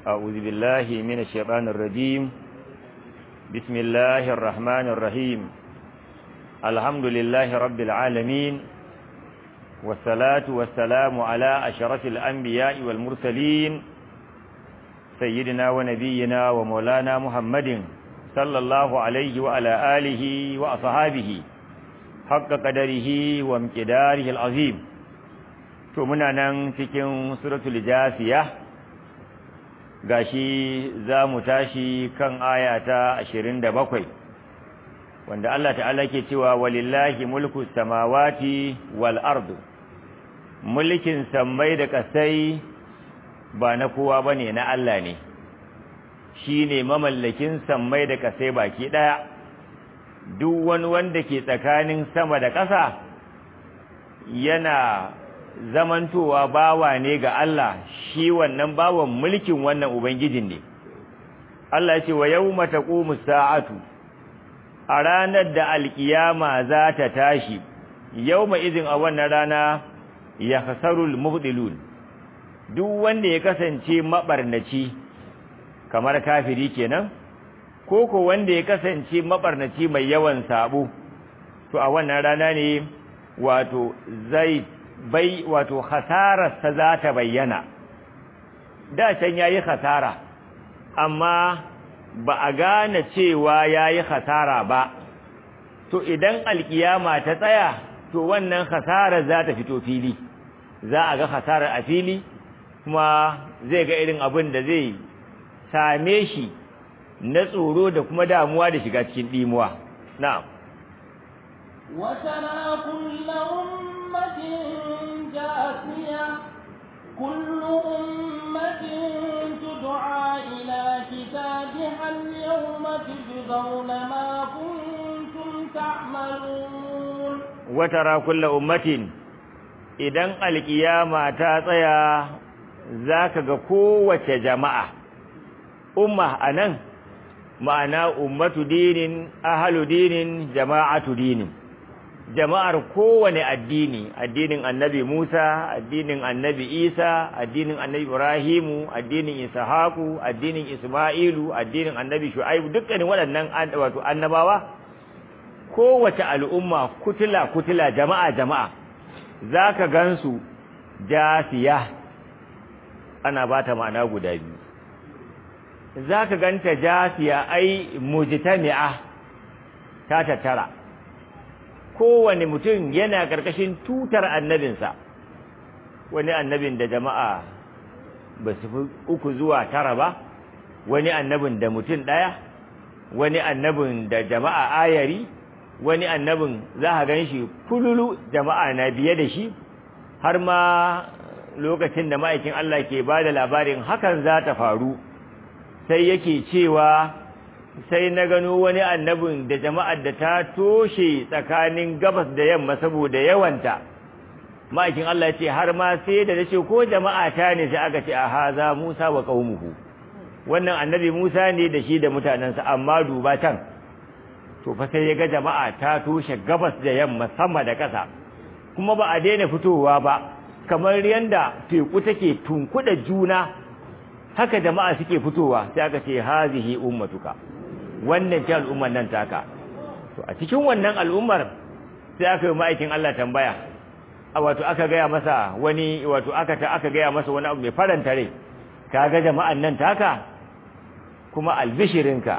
أعوذ بالله من الشيطان الرجيم بسم الله الرحمن الرحيم الحمد لله رب العالمين والصلاة والسلام على أشرف الأنبياء والمرسلين سيدنا ونبينا ومولانا محمد صلى الله عليه وعلى آله وأصحابه حق قدره وامتداره العظيم to muna nan cikin suratul jasiya gashi za mu tashi kan aya ta 27 wanda Allah ta'ala ke cewa walillahi mulku samawati wal ardu mulkin sammai da kasai ba na kowa bane na Allah ne shine mamallakin sammai da kasai baki daya duk wani wanda ke tsakanin sama da ƙasa yana zamantowa bawa ne ga Allah shi wannan bawan mulkin wannan ubangijin ne Allah ce wa yawma taqumu sa'atu a ranar da alkiyama za ta tashi yawma idin a wannan rana ya khasarul mubdilun duk wanda ya kasance mabarnaci kamar kafiri kenan ko ko wanda ya kasance mabarnaci mai yawan sabo to a wannan rana ne wato zai bai wato khasararsa za ta bayyana da can yayi khasara amma ba a gane cewa yayi khasara ba to idan alkiyama ta tsaya to wannan khasarar za ta fito fili za a ga khasarar a fili kuma zai ga irin abin da zai same shi na tsoro da kuma damuwa da shiga cikin dimuwa na'am وترى كل أمة جاثية كل أمة تدعى إلى كتابها اليوم تجزون ما كنتم تعملون وترى كل أمة idan alkiyama ta tsaya zaka ga kowace jama'a umma anan ma'ana ummatu dinin ahlu dinin jama'atu dinin jama'ar kowane addini addinin annabi Musa addinin annabi Isa addinin annabi Ibrahimu addinin Ishaku addinin Isma'ilu addinin annabi Shu'aibu dukkanin waɗannan wato annabawa kowace al'umma kutula kutula jama'a jama'a zaka gansu jasiya ana bata ma'ana guda biyu zaka ganta jasiya ai mujtami'a ta tattara kowane mutum yana ƙarƙashin tutar annabinsa wani annabin da jama'a ba su fi uku zuwa tara ba wani annabin da mutum ɗaya wani annabin da jama'a ayari wani annabin za a gan shi fululu jama'a na biye da shi har ma lokacin da ma'aikin Allah ke ba da labarin hakan za ta faru sai yake cewa sai na gano wani annabin da jama'ar da ta toshe tsakanin gabas da yamma saboda yawanta ma'aikin Allah ce har ma sai da nace ko jama'a ta ne sai aka ce a haza Musa wa qaumuhu wannan annabi Musa ne da shi da mutanansa amma duba can to fa sai ya ga jama'a ta toshe gabas da yamma sama da ƙasa kuma ba a daina fitowa ba kamar yanda teku take tunkuda juna haka jama'a suke fitowa sai aka ce hazihi ummatuka wannan ce al'ummar nan taka to a cikin wannan al'ummar sai aka yi ma'aikin Allah tambaya a wato aka gaya masa wani wato aka ta aka gaya masa wani abu mai faranta rai kaga jama'an nan taka kuma albishirinka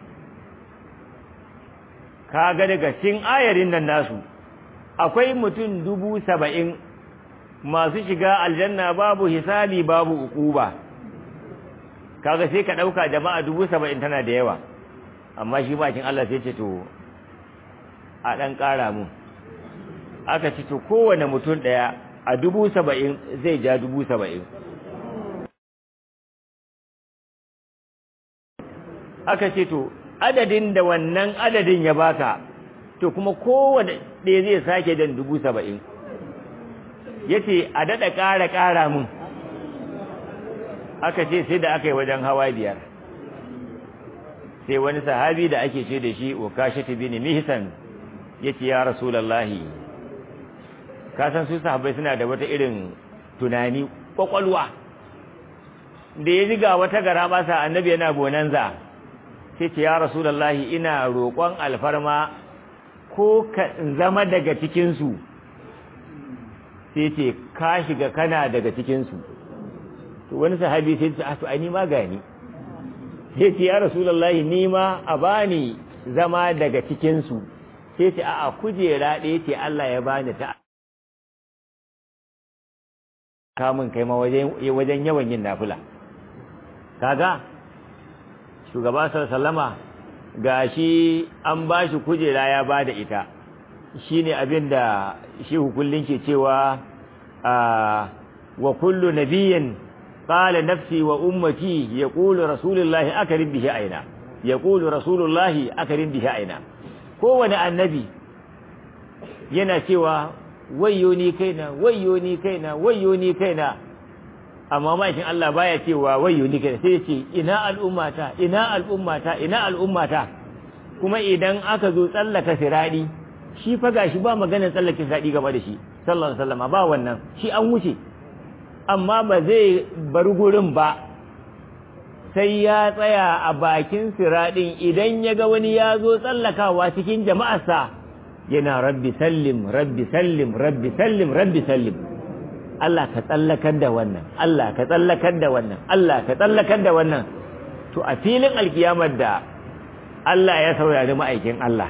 kaga daga cikin ayarin nan nasu akwai mutum dubu saba'in masu shiga aljanna babu hisabi babu ukuba kaga sai ka ɗauka jama'a dubu saba'in tana da yawa amma shi bakin Allah sai ce to a ɗan ƙara mu aka ce to kowane mutum ɗaya a dubu saba'in zai ja dubu saba'in aka ce to adadin da wannan adadin ya baka to kuma kowane ɗaya zai sake dan dubu saba'in ya ce a daɗa ƙara ƙara mun aka ce sai da aka yi wajen hawa biyar sai wani sahabi da ake ce da shi ukashatu bin mihsan yace ya rasulullahi ka san su sahabbai suna da wata irin tunani kwakwalwa da ya ji ga wata gara masa annabi yana bonanza sai ce ya rasulullahi ina roƙon alfarma ko ka zama daga cikinsu sai ce ka shiga kana daga cikinsu to wani sahabi sai ce to ai ni ma gani sai ce ya rasulullahi ni ma a bani zama daga cikinsu sai ce a'a kujera ɗaya ce Allah ya bani ta kamun kai ma wajen yawan yin nafila kaga shugaba sallama ga shi an ba shi kujera ya ba da ita shi ne abin da shi hukullin ke cewa wa kullu nabiyin qala nafsi wa ummati yaqulu rasulullahi akarin bihi aina yaqulu rasulullahi akarin bihi aina kowane annabi yana cewa wayyo ni kaina wayyo ni kaina wayyo ni kaina amma ma'aikin Allah baya cewa wayyo ni kaina sai ya ce ina al'ummata ina al'ummata ina al'ummata kuma idan aka zo tsallaka siradi shi fa gashi ba maganar tsallake siradi gaba da shi sallallahu alaihi wasallam ba wannan shi an wuce amma ba zai bar gurin ba sai ya tsaya a bakin siradin idan ya ga wani ya zo tsallakawa cikin jama'arsa yana rabbi sallim rabbi sallim rabbi sallim rabbi sallim Allah ka tsallakar da wannan Allah ka tsallakar da wannan Allah ka tsallakar da wannan to a filin alkiyamar da Allah ya saurari ma'aikin Allah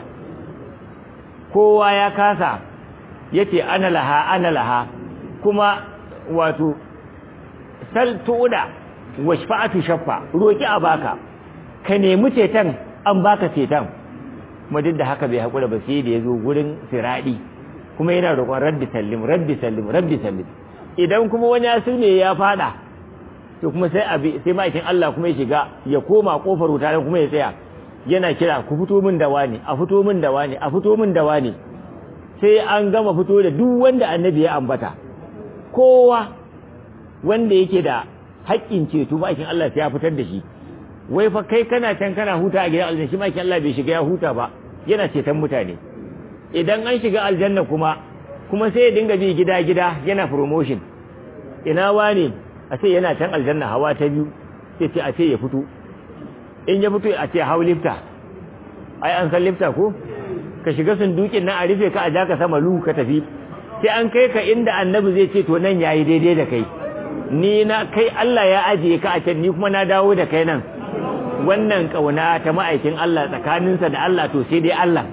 kowa ya kasa yace ana laha ana laha kuma wato sal tuda wa shafa'atu shaffa roki a baka ka nemi ceton an baka ceton kuma duk da haka bai haƙura ba sai da ya zo gurin siraɗi kuma yana roƙon rabbi sallim rabbi sallim rabbi sallim idan kuma wani ya ne ya fada to kuma sai abi sai ma'aikin Allah kuma ya shiga ya koma kofar wuta kuma ya tsaya yana kira ku fito min da wani a fito min da wani a fito min da wani sai an gama fito da duk wanda annabi ya ambata kowa wanda yake da haƙƙin ceto ma'aikin Allah sai ya fitar da shi wai fa kai kana can kana huta a gidan aljanna shi ma Allah bai shiga ya huta ba yana ceton mutane idan an shiga aljanna kuma kuma sai ya dinga bi gida gida yana promotion ina wani a ce yana can aljanna hawa ta biyu sai ce a ce ya fito in ya fito a ce hau lifta ai an san lifta ko ka shiga sundukin nan a rufe ka a ja ka sama lu ka tafi sai an kai ka inda annabi zai ce to nan yayi daidai da kai ni na kai Allah ya ajiye ka a can ni kuma na dawo da kai nan wannan kauna ta ma'aikin Allah tsakaninsa da Allah to sai dai Allah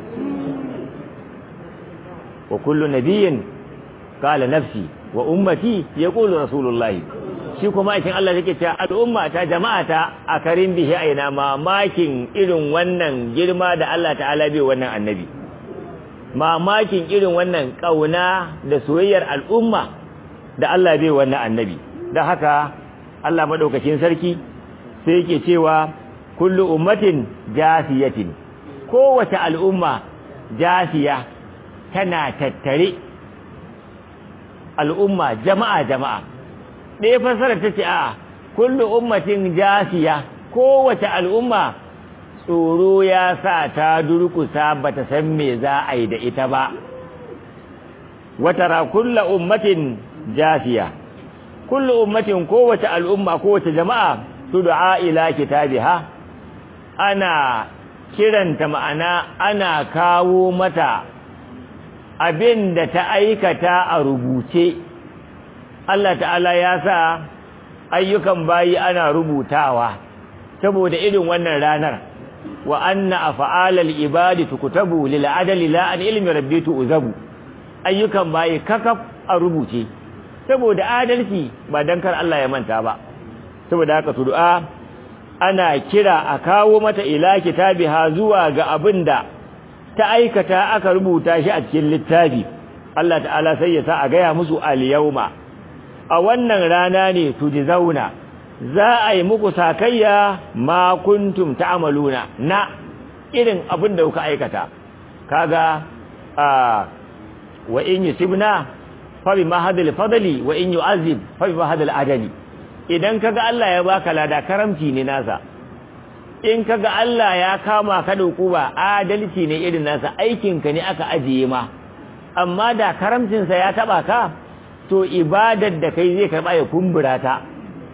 wa kullu nabiyyin qala nafsi wa ummati yaqulu rasulullahi shi kuma ma'aikin Allah yake cewa al'umma ta jama'a ta a karin bihi aina mamakin irin wannan girma da Allah ta'ala bai wannan annabi mamakin irin wannan kauna da soyayyar al'umma da Allah bai wannan annabi da haka Allah madaukakin sarki sai yake cewa kullu ummatin jasiyatin kowace al'umma jasiya tana tattare al'umma jama'a jama'a ɗaya fasara ta ce a kullu ummatin jasiya kowace al'umma tsoro ya sa ta durkusa bata san me za a yi da ita ba watara kullu ummatin jasiya kullu ummatin kowace al'umma kowace jama'a tud'a ila kitabiha ana kiranta ma'ana ana kawo mata abin da ta aikata a rubuce Allah ta'ala ya sa ayyukan bayi ana rubutawa saboda irin wannan ranar wa anna af'alal ibadi tukutabu lil adli la an ilmi rabbi tu'zabu ayyukan bayi kakaf a rubuce saboda adalci ba dan kar Allah ya manta ba saboda haka du'a ana kira a kawo mata ila kitabiha zuwa ga abinda ta aikata aka rubuta shi a cikin littafi Allah ta'ala sai ya sa a gaya musu al-yawma a wannan rana ne zauna za a yi muku sakayya ma kuntum ta'maluna na irin abin da kuka aikata kaga a wa in yusibna fa bi mahadil fadli wa in yu'azib fa bi mahadil adali idan kaga Allah ya baka lada karamci ne nasa in kaga Allah ya kama ka da hukuma adalci ne irin nasa aikin ka ne aka ajiye ma amma da karamcin sa ya taba ka to ibadar da kai zai karba ya kumbura ta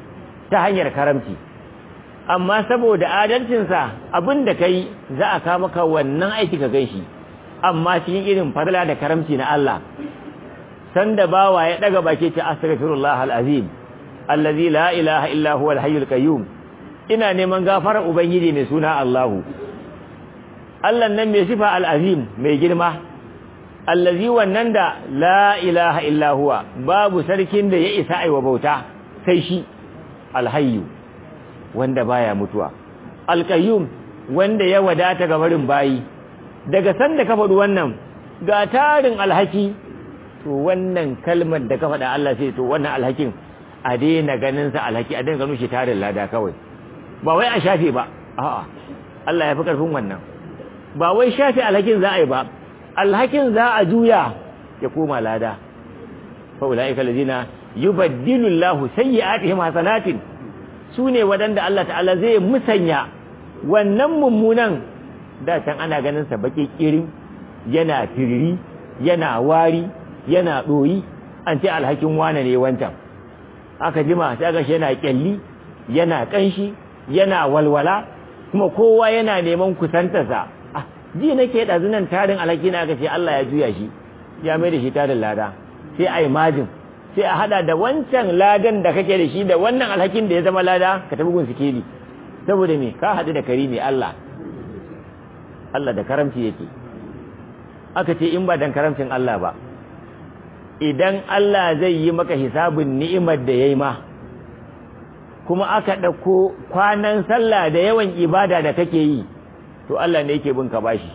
ta hanyar karamci amma saboda adalcinsa abin da kai za a kawo maka wannan aiki ka ganshi amma cikin irin fadla da karamci na Allah sanda bawa ya daga baki ce astaghfirullah alazim allazi la ilaha illa huwa alhayyul qayyum ina neman gafarar ubangiji mai suna Allahu Allah nan mai sifa alazim mai girma allazi wannan da la ilaha illa huwa babu sarkin da ya isa aiwa bauta sai shi alhayyu wanda baya mutuwa alqayyum wanda ya wadata ga barin bayi daga sanda ka faɗi wannan ga tarin alhaki to wannan kalmar da ka faɗa Allah sai to wannan alhakin a daina ganin sa alhaki a daina ganin shi tarin lada kawai ba wai a shafe ba a'a Allah ya fi karfin wannan ba wai shafe alhakin za a yi ba alhakin za a juya ya koma lada fa ulaika allazina yubaddilu Allahu sayyi'atihim hasanatin sune wadanda Allah ta'ala zai musanya wannan mummunan da can ana ganin sa baki kirin yana tiriri yana wari yana doyi an ce alhakin wane ne wancan aka jima sai ga shi yana kyalli yana kanshi yana walwala kuma kowa yana neman kusantarsa ji nake ɗazunan tarin alhaki na aka ce Allah ya juya shi ya mai da shi tarin lada sai a yi majin sai a hada da wancan ladan da kake da shi da wannan alhakin da ya zama lada ka tafi gun sikeli saboda me ka haɗu da karimi Allah Allah da karamci yake aka ce in ba dan karamcin Allah ba idan Allah zai yi maka hisabin ni'imar da yayi ma kuma aka ɗauko kwanan sallah da yawan ibada da kake yi to Allah ne yake bin ka bashi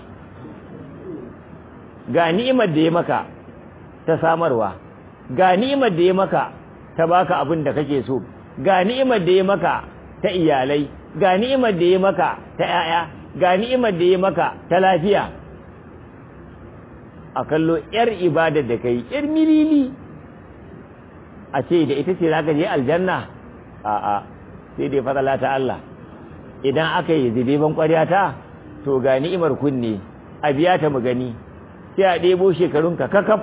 ga ni'imar da ya maka ta samarwa ga ni'imar da ya maka ta baka abin da kake so ga ni'imar da ya maka ta iyalai ga ni'imar da ya maka ta ƴaƴa ga ni'imar da ya maka ta lafiya a kallo yar ibadar da kai yar milili a ce da ita ce zaka je aljanna a'a sai dai fadala ta Allah idan aka yi zube ban ƙwarya ta to ga ni'imar kunne a biya ta mu gani sai a ɗebo shekarunka kakaf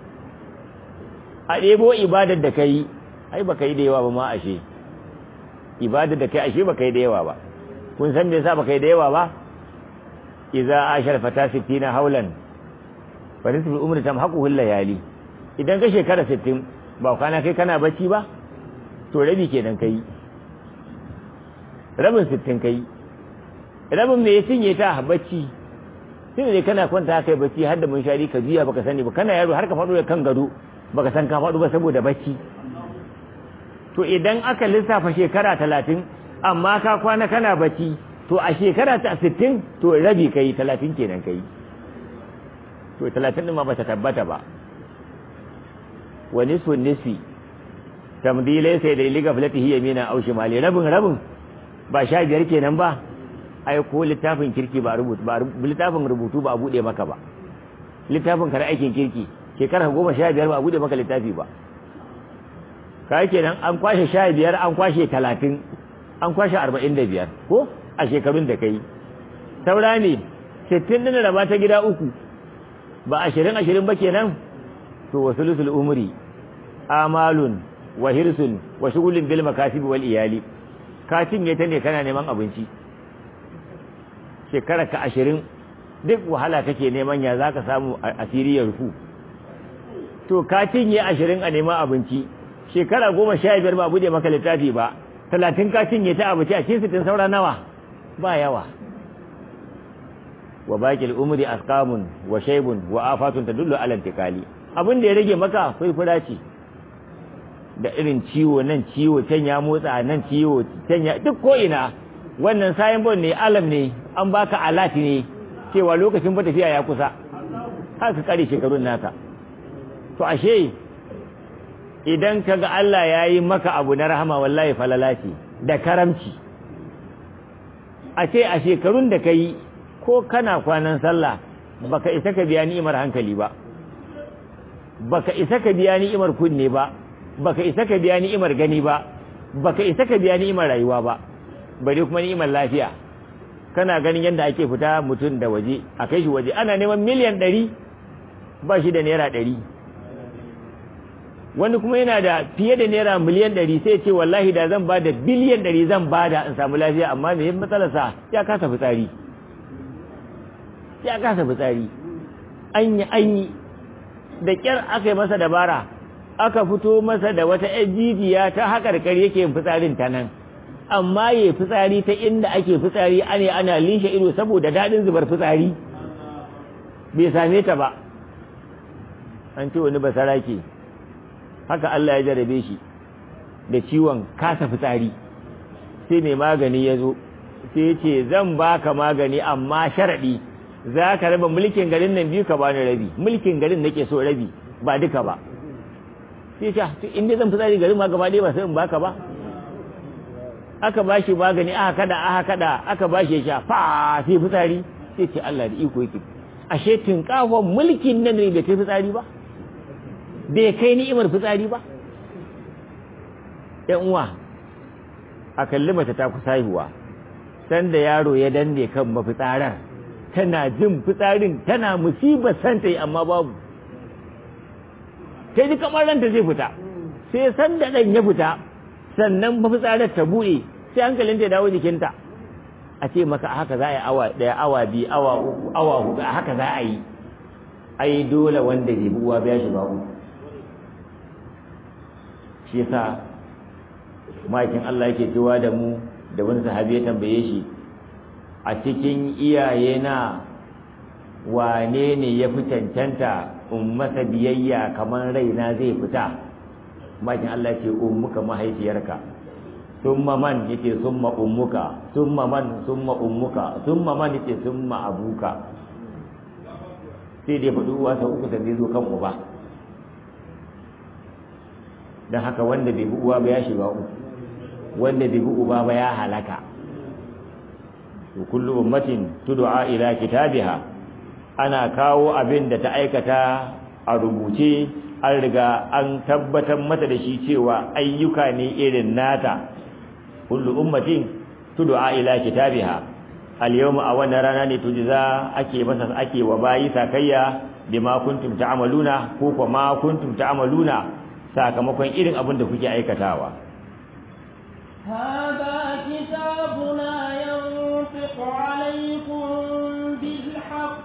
a ɗebo ibadar da kai ai baka yi da yawa ba ma ashe ibadar da kai ashe baka yi da yawa ba kun san me yasa baka yi da yawa ba idza ashar fata 60 haulan fa nisfu umri tamhaquhu layali idan ka shekara 60 ba kana kai kana bacci ba to rabi kenan kai rabin 60 kai rabin me ya cinye ta bacci sai ne kana kwanta kai bacci har da mun shari ka juya baka sani ba kana yaro har ka faɗo da kan gado baka san ka faɗo ba saboda bacci to idan aka lissafa shekara talatin amma ka kwana kana bacci to a shekara ta sittin to rabi kai talatin kenan kai to talatin ɗin ma ba ta tabbata ba wa nisfu nisfi tamdilai sai da liga filatihi yamina au shimali rabin rabin ba sha biyar kenan ba ai ko littafin kirki ba rubutu ba littafin rubutu ba a bude maka ba littafin kare aikin kirki shekara goma sha biyar ba a bude maka littafi ba ka kenan an kwashe sha biyar an kwashe talatin an kwashe arba'in da biyar ko a shekarun da kai saura ne sittin ɗin raba ta gida uku ba ashirin ashirin ba kenan to wasu lusul umri amalun wa hirsun wa shugulin bil makasibi wal iyali ka cinye ta ne kana neman abinci shekara ka ashirin duk wahala kake neman ya za ka samu asiri ya rufu to ka cinye ashirin a neman abinci shekara goma sha biyar ba bude maka littafi ba talatin ka cinye ta abinci a cikin sitin saura nawa ba yawa wa baƙil umri asqamun wa shaybun wa afatun tadullu ala intiqali abin da ya rage maka furfura ce da irin ciwo nan ciwo can ya motsa nan ciwo can ya duk ko ina wannan sayan bon ne alam ne an baka alati ne cewa lokacin ba tafiya ya kusa har ka kare shekarun naka to ashe idan kaga Allah ya yi maka abu na rahama wallahi falala ce da karamci a ce a shekarun da ka yi ko kana kwanan sallah baka isa ka biya ni'imar hankali ba baka isa ka biya ni'imar kunne ba baka isa ka biya ni'imar gani ba baka isa ka biya ni'imar rayuwa ba bare kuma ni'imar lafiya kana ganin yadda ake fita mutum da waje a kai shi waje ana neman miliyan ɗari ba shi da naira ɗari wani kuma yana da fiye da naira miliyan ɗari sai ce wallahi da zan ba da biliyan ɗari zan ba da in samu lafiya amma me matsalarsa ya kasa fitsari ya kasa fitsari an yi an yi da ƙyar aka yi masa dabara aka fito masa da wata ‘yan jijiya ta haƙarƙar yake yin fitsarin ta nan amma ya fitsari ta inda ake fitsari ane ana lishe ido saboda daɗin zubar fitsari bai same ta ba an ce wani basara ke haka Allah ya jarabe shi da ciwon kasa fitsari sai mai magani ya zo sai ya ce zan baka magani amma sharaɗi za ka raba mulkin garin nan biyu ka bani rabi mulkin garin nake so rabi ba duka ba sai ce inda zan fitsari garin ma gaba ɗaya ba sai in baka ba aka ba shi magani aka kada aka kada aka ba shi ya sha fa sai fitsari sai ce Allah da iko yake ashe tinkafon mulkin nan ne bai kai fitsari ba bai kai ni'imar fitsari ba ‘yan uwa a kalli mace ta kusa haihuwa sanda yaro ya danne kan mafitsarar tana jin fitsarin tana musibar santa yi amma babu ta ji kamar ranta zai fita sai sanda ɗan ya fita sannan mafitsarar ta buɗe sai hankalin ta dawo jikinta a ce maka haka za a yi awa ɗaya awa biyu awa uku awa hudu a haka za a yi ai dole wanda zai buwa biya shi ba uku shi yasa makin Allah yake cewa da mu da wani sahabi ya tambaye shi a cikin iyaye na wane ne ya fi cancanta in masa biyayya kamar raina zai fita makin Allah ce ummuka mahaifiyarka summa man yace summa ummuka summa man summa ummuka summa man yace summa abuka sai dai faɗi uwa sau uku sai zo kan uba don haka wanda bai bi uwa ba ya shiga uku wanda bai bi uba ba ya halaka to kullu ummatin tud'a ila kitabiha ana kawo abin da ta aikata a rubuce an riga an tabbatar mata da shi cewa ayyuka ne irin nata kullu ummatin tud'a ila kitabiha al-yawma a wannan rana ne tujza ake masa ake wa bayi sakayya bima kuntum ta'maluna ko kuma kuntum ta'maluna sakamakon irin abin da kuke aikatawa هذا كتابنا ينطق عليكم بالحق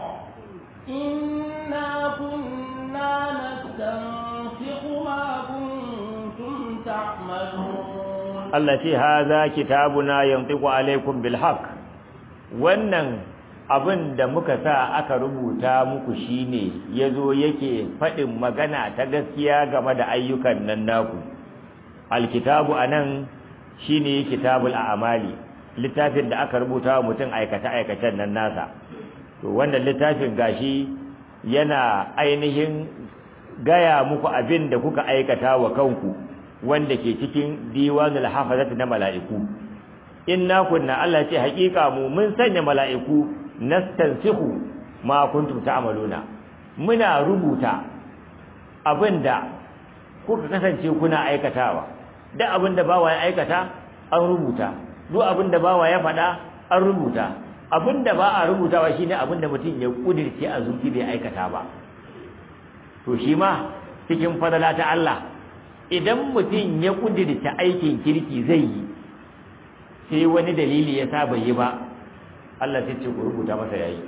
إنا كنا نستنسخ ما كنتم تعملون التي هذا كتابنا ينطق عليكم بالحق wannan abin da muka sa aka rubuta muku shine yazo yake faɗin magana ta gaskiya game da ayyukan nan naku alkitabu anan shine kitabul a'mali littafin da aka rubuta wa mutum aikata aikacen nan nasa to wannan littafin gashi yana ainihin gaya muku abin da kuka aikata wa kanku wanda ke cikin diwanul hafazat na mala'iku inna kunna Allah ce haƙiƙa mu mun sanya mala'iku nastansihu ma kuntum ta'maluna muna rubuta abinda kuka kasance kuna aikatawa duk abinda bawa ya aikata an rubuta duk abinda bawa ya faɗa an rubuta abinda ba a rubutawa shine abinda mutum ya kudirce a zuci bai aikata ba to shi ma cikin fadala ta Allah idan mutum ya kudirce aikin kirki zai yi sai wani dalili ya sa bai yi ba Allah sai ce ku rubuta masa yayi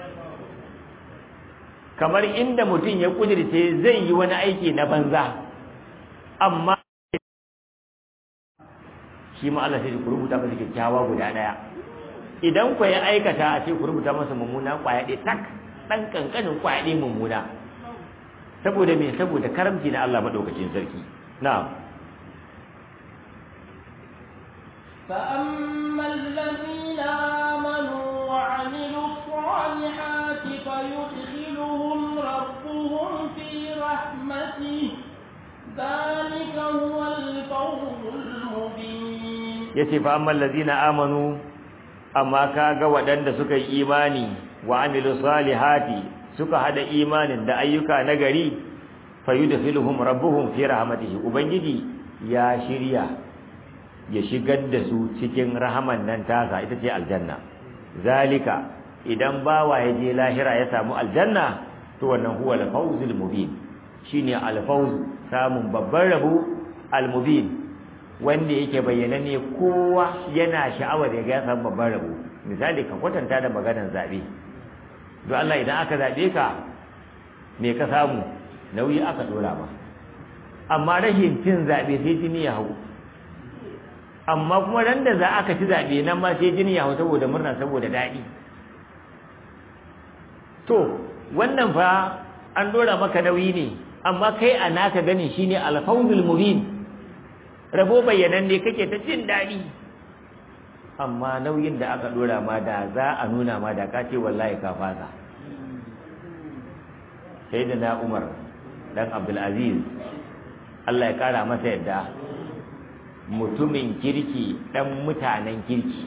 kamar inda mutum ya kudirce zai yi wani aiki na banza amma shi ma Allah sai ku rubuta masa kyakkyawa guda daya idan ku ya aikata a ce ku rubuta masa mummuna kwaya ɗaya tak dan kankanin kwaya ɗaya mummuna saboda me saboda karamci na Allah madaukakin sarki na'am فأما الذين آمنوا وعملوا الصالحات فيدخلهم ربهم في رحمته ذلك هو الفوز المبين yace fa amma allazina amanu amma kaga waɗanda suka yi imani wa amilu salihati suka hada imanin da ayyuka nagari fayudkhiluhum rabbuhum fi rahmatihi ubangiji ya shirya ya shigar da su cikin rahaman nan tasa ita ce aljanna zalika idan bawa ya je lahira ya samu aljanna to wannan huwa al-fawzul mubin shine alfawz samun babban rabo almubin wanda yake bayyana ne kowa yana sha'awar ya ga ya samu babban rabo misali ka kwatanta da maganar zabe don Allah idan aka zabe ka me ka samu nauyi aka dora ba amma rashin cin zabe sai jini ya hau amma kuma ran da za aka ci zabe nan ma sai jini ya hau saboda murna saboda daɗi to wannan fa an dora maka nauyi ne amma kai a naka gani shine alfawzul mubin rabo bayanan ne kake ta jin daɗi amma nauyin da aka dora ma da za a nuna ma da ka ce wallahi ka fasa sai da na umar dan abdulaziz Allah ya kara masa yadda mutumin kirki dan mutanen kirki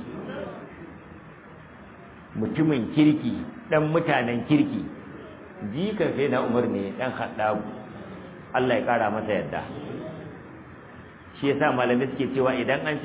mutumin kirki dan mutanen kirki jikan sai na umar ne dan haddabu Allah ya kara masa yadda shi yasa malamai suke cewa idan an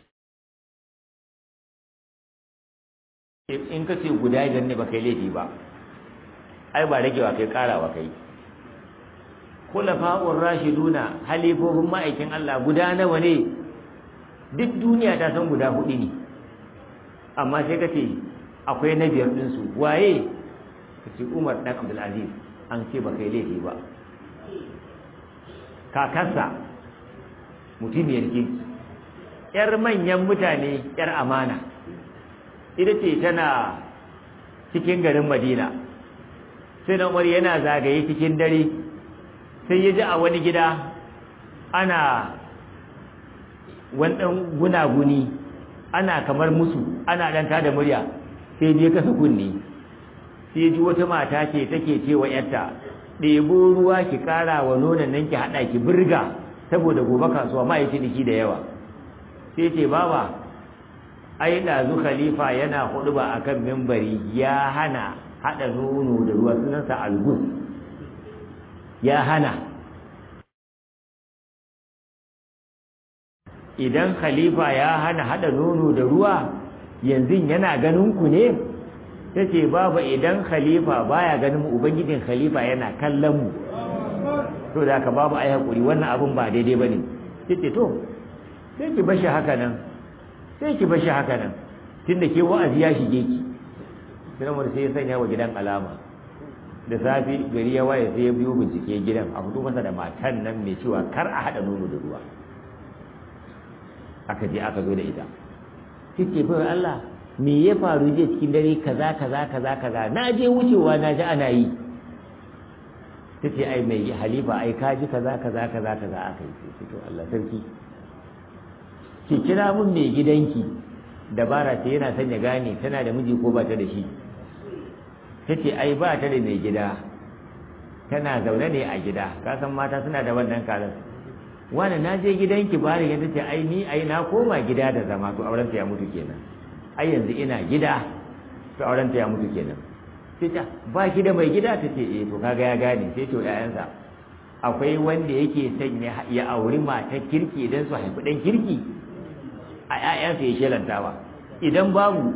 in ka ce guda idan ne ba kai laifi ba ai ba ragewa kai karawa kai khulafa'ur rashiduna halifofin ma'aikin Allah guda nawa ne duk duniya ta san guda hudu ne amma sai ka ce akwai na biyar ɗinsu waye ka ce umar ɗan abdulaziz an ce ba kai laifi ba kakarsa mutumiyar kirki ‘yar manyan mutane ‘yar amana ita ce tana cikin garin madina sai na umar yana zagaye cikin dare sai ya ji a wani gida ana wani ɗan gunaguni ana kamar musu ana ɗan tada murya sai je kasa kunni sai ji wata mata ce take cewa ‘yarta ɗebo ruwa ki ƙara wa nonon nan ki haɗa ki birga saboda gobe kasuwa ma yi ciniki da yawa sai ce baba ai ɗazu khalifa yana hudu ba a kan mimbari ya hana haɗa nono da ruwa sunansa algus ya hana idan khalifa ya hana haɗa nono da ruwa yanzu yana ganin ku ne ta ce babu idan khalifa baya ganin mu ubangijin khalifa yana kallon mu to da ka babu ai hakuri wannan abun ba daidai bane yace to sai ki bashi haka nan sai ki bashi haka nan tunda ke wa'azi ya shige ki sai mu sai ya sanya wa gidan alama da safi gari ya waye sai ya biyo bincike gidan a fito masa da matan nan mai cewa kar a hada nono da ruwa aka je aka zo da ita kike bai Allah me ya faru je cikin dare kaza kaza kaza kaza na je wucewa na ji ana yi ta ce ai mai halifa ai kaji kaza kaza kaza kaza aka yi sai to Allah sarki ki kira mun mai gidanki dabara ce yana son ya gane tana da miji ko ba ta da shi ta ce ai ba ta da mai gida tana zaune ne a gida ka san mata suna da wannan kalar wani na je gidanki ba da ta ce ai ni ai na koma gida da zama to auren ya mutu kenan ai yanzu ina gida to auren ya mutu kenan sai ta ba ki da mai gida ta ce eh to kaga ya gane sai to ƴaƴansa akwai wanda yake son ya auri matar kirki idan su haifi ɗan kirki a ƴaƴansa ya shelantawa idan babu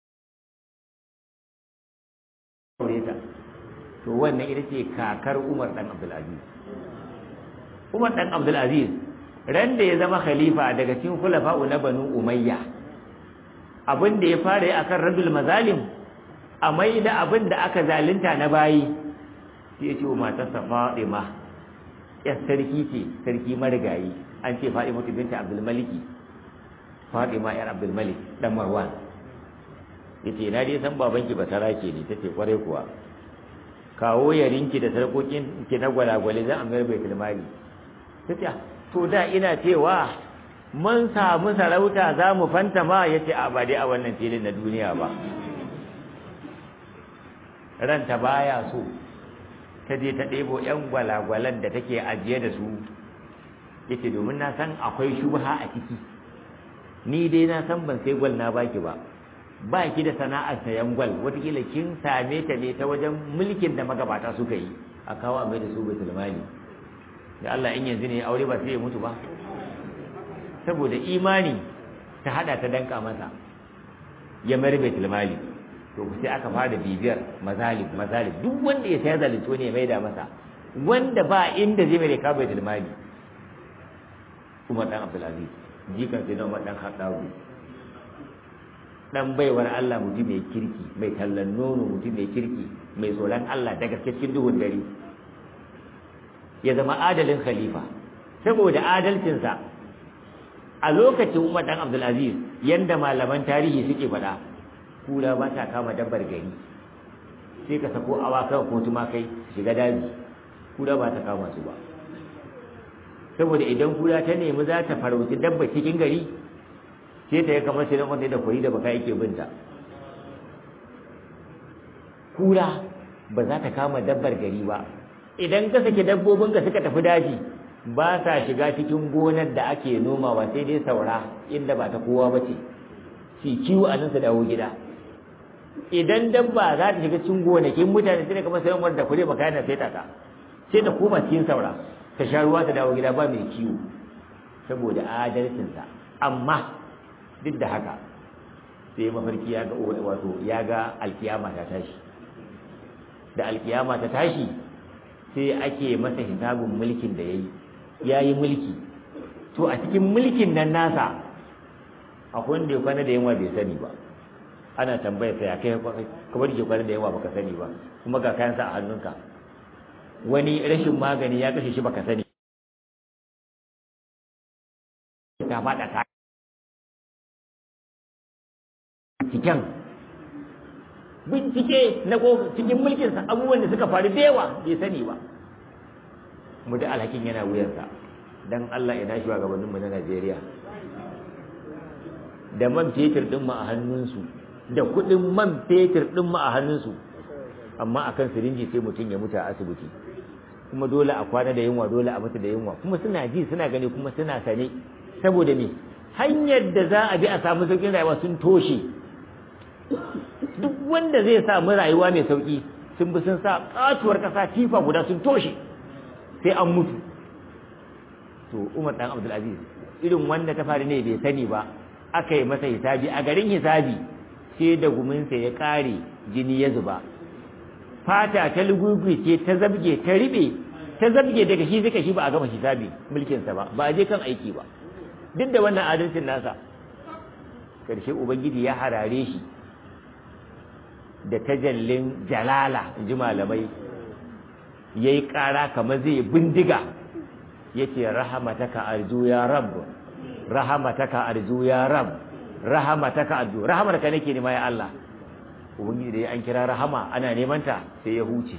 aure ta to wannan ita ce kakar Umar dan Abdulaziz Umar dan Abdulaziz ran da ya zama khalifa daga cikin khulafa'u na Banu Umayya abin da ya fara yi akan radul mazalim a mai da abin da aka zalunta na bayi sai ya ce wa matarsa Fatima ya sarki ce sarki marigayi an ce Fatima binta Abdul Maliki Fatima yar Abdul Malik dan Marwan yace na dai san babanki ba sarake ne tace kware kuwa kawo yarinki da sarkokin ki na gwalagwale zan amir baitul mali tace to da ina cewa mun samu sarauta za mu fanta ma yace a ba dai a wannan filin na duniya ba ranta baya so ta je ta ɗebo ƴan gwalagwalan da take ajiye da su yace domin na san akwai shubha a ciki ni dai na san ban sai gwal na baki ba ba ki da sana'ar sayan gwal watakila kin same ta ne ta wajen mulkin da magabata suka yi a kawo a mai da su baitul mali da Allah in yanzu ne aure ba sai ya mutu ba saboda imani ta hada ta danka masa ya mari baitul mali to sai aka fara bibiyar mazalib mazalib duk wanda ya sayar zalunci ne ya maida masa wanda ba inda zai mai ka bai tilmani Umar dan Abdulaziz jikan sai Umar dan Khattabi dan baiwar Allah mutum mai kirki mai tallan nono mutum mai kirki mai tsoron Allah daga cikin duhun dare ya zama adalin khalifa saboda adalcinsa a lokacin Umar dan Abdulaziz yanda malaman tarihi suke faɗa kura ba ta kama dabbar gari sai ka sako awakan ko tumakai shiga daji kura ba ta kama su ba saboda idan kura ta nemi za ta farauci dabba cikin gari sai ta yi kamar sai wanda da kwari da baka yake binta kura ba za ta kama dabbar gari ba idan ka sake dabbobinka suka tafi daji ba sa shiga cikin gonar da ake nomawa sai dai saura inda ba ta kowa ba ce shi kiwo a nan su dawo gida idan dabba za ta shiga cikin gonakin mutane sai kamar sai wanda kure baka yana sai ta ka sai ta koma cikin saura ta sha ruwa ta dawo gida ba mai kiwo saboda adalcinsa amma duk da haka sai mafarki ya ga wato ya ga alkiyama ta tashi da alkiyama ta tashi sai ake masa hisabin mulkin da yayi yayi mulki to a cikin mulkin nan nasa akwai wanda ya kwana da yawa bai sani ba ana tambaya sai kai kamar ke kwana da yawa baka sani ba kuma ga kayansa a hannunka wani rashin magani ya kashe shi baka sani ta faɗa ta cikin bincike na cikin mulkinsa abubuwan da suka faru da yawa bai sani ba mu da alhakin yana wuyansa dan Allah ina shi gabaninmu na Najeriya da man fetur din mu a hannunsu da kuɗin man fetur din mu a hannunsu amma akan sirinji sai mutum ya mutu a asibiti kuma dole a kwana da yunwa dole a mutu da yunwa kuma suna ji suna gani kuma suna sane saboda me hanyar da za a bi a samu sauƙin rayuwa sun toshe duk wanda zai samu rayuwa mai sauƙi sun bi sun sa katuwar ƙasa tifa guda sun toshe sai an mutu to Umar dan Abdul Aziz irin wanda ta faru ne bai sani ba aka yi masa hisabi a garin hisabi sai da guminsa ya ƙare jini ya zuba fata ta lugugui ce ta zabge ta riɓe ta zabge daga shi zika shi ba a gama hisabi mulkinsa ba ba a je kan aiki ba duk da wannan adalcin nasa karshe ubangiji ya harare shi da tajallin jalala ji malamai ya yi ƙara kamar zai bindiga ya ce rahamataka arju ya rab rahamataka arju ya rab rahamataka arju rahamarka nake nema ya Allah ubangiji da ya an kira rahama ana neman ta sai ya huce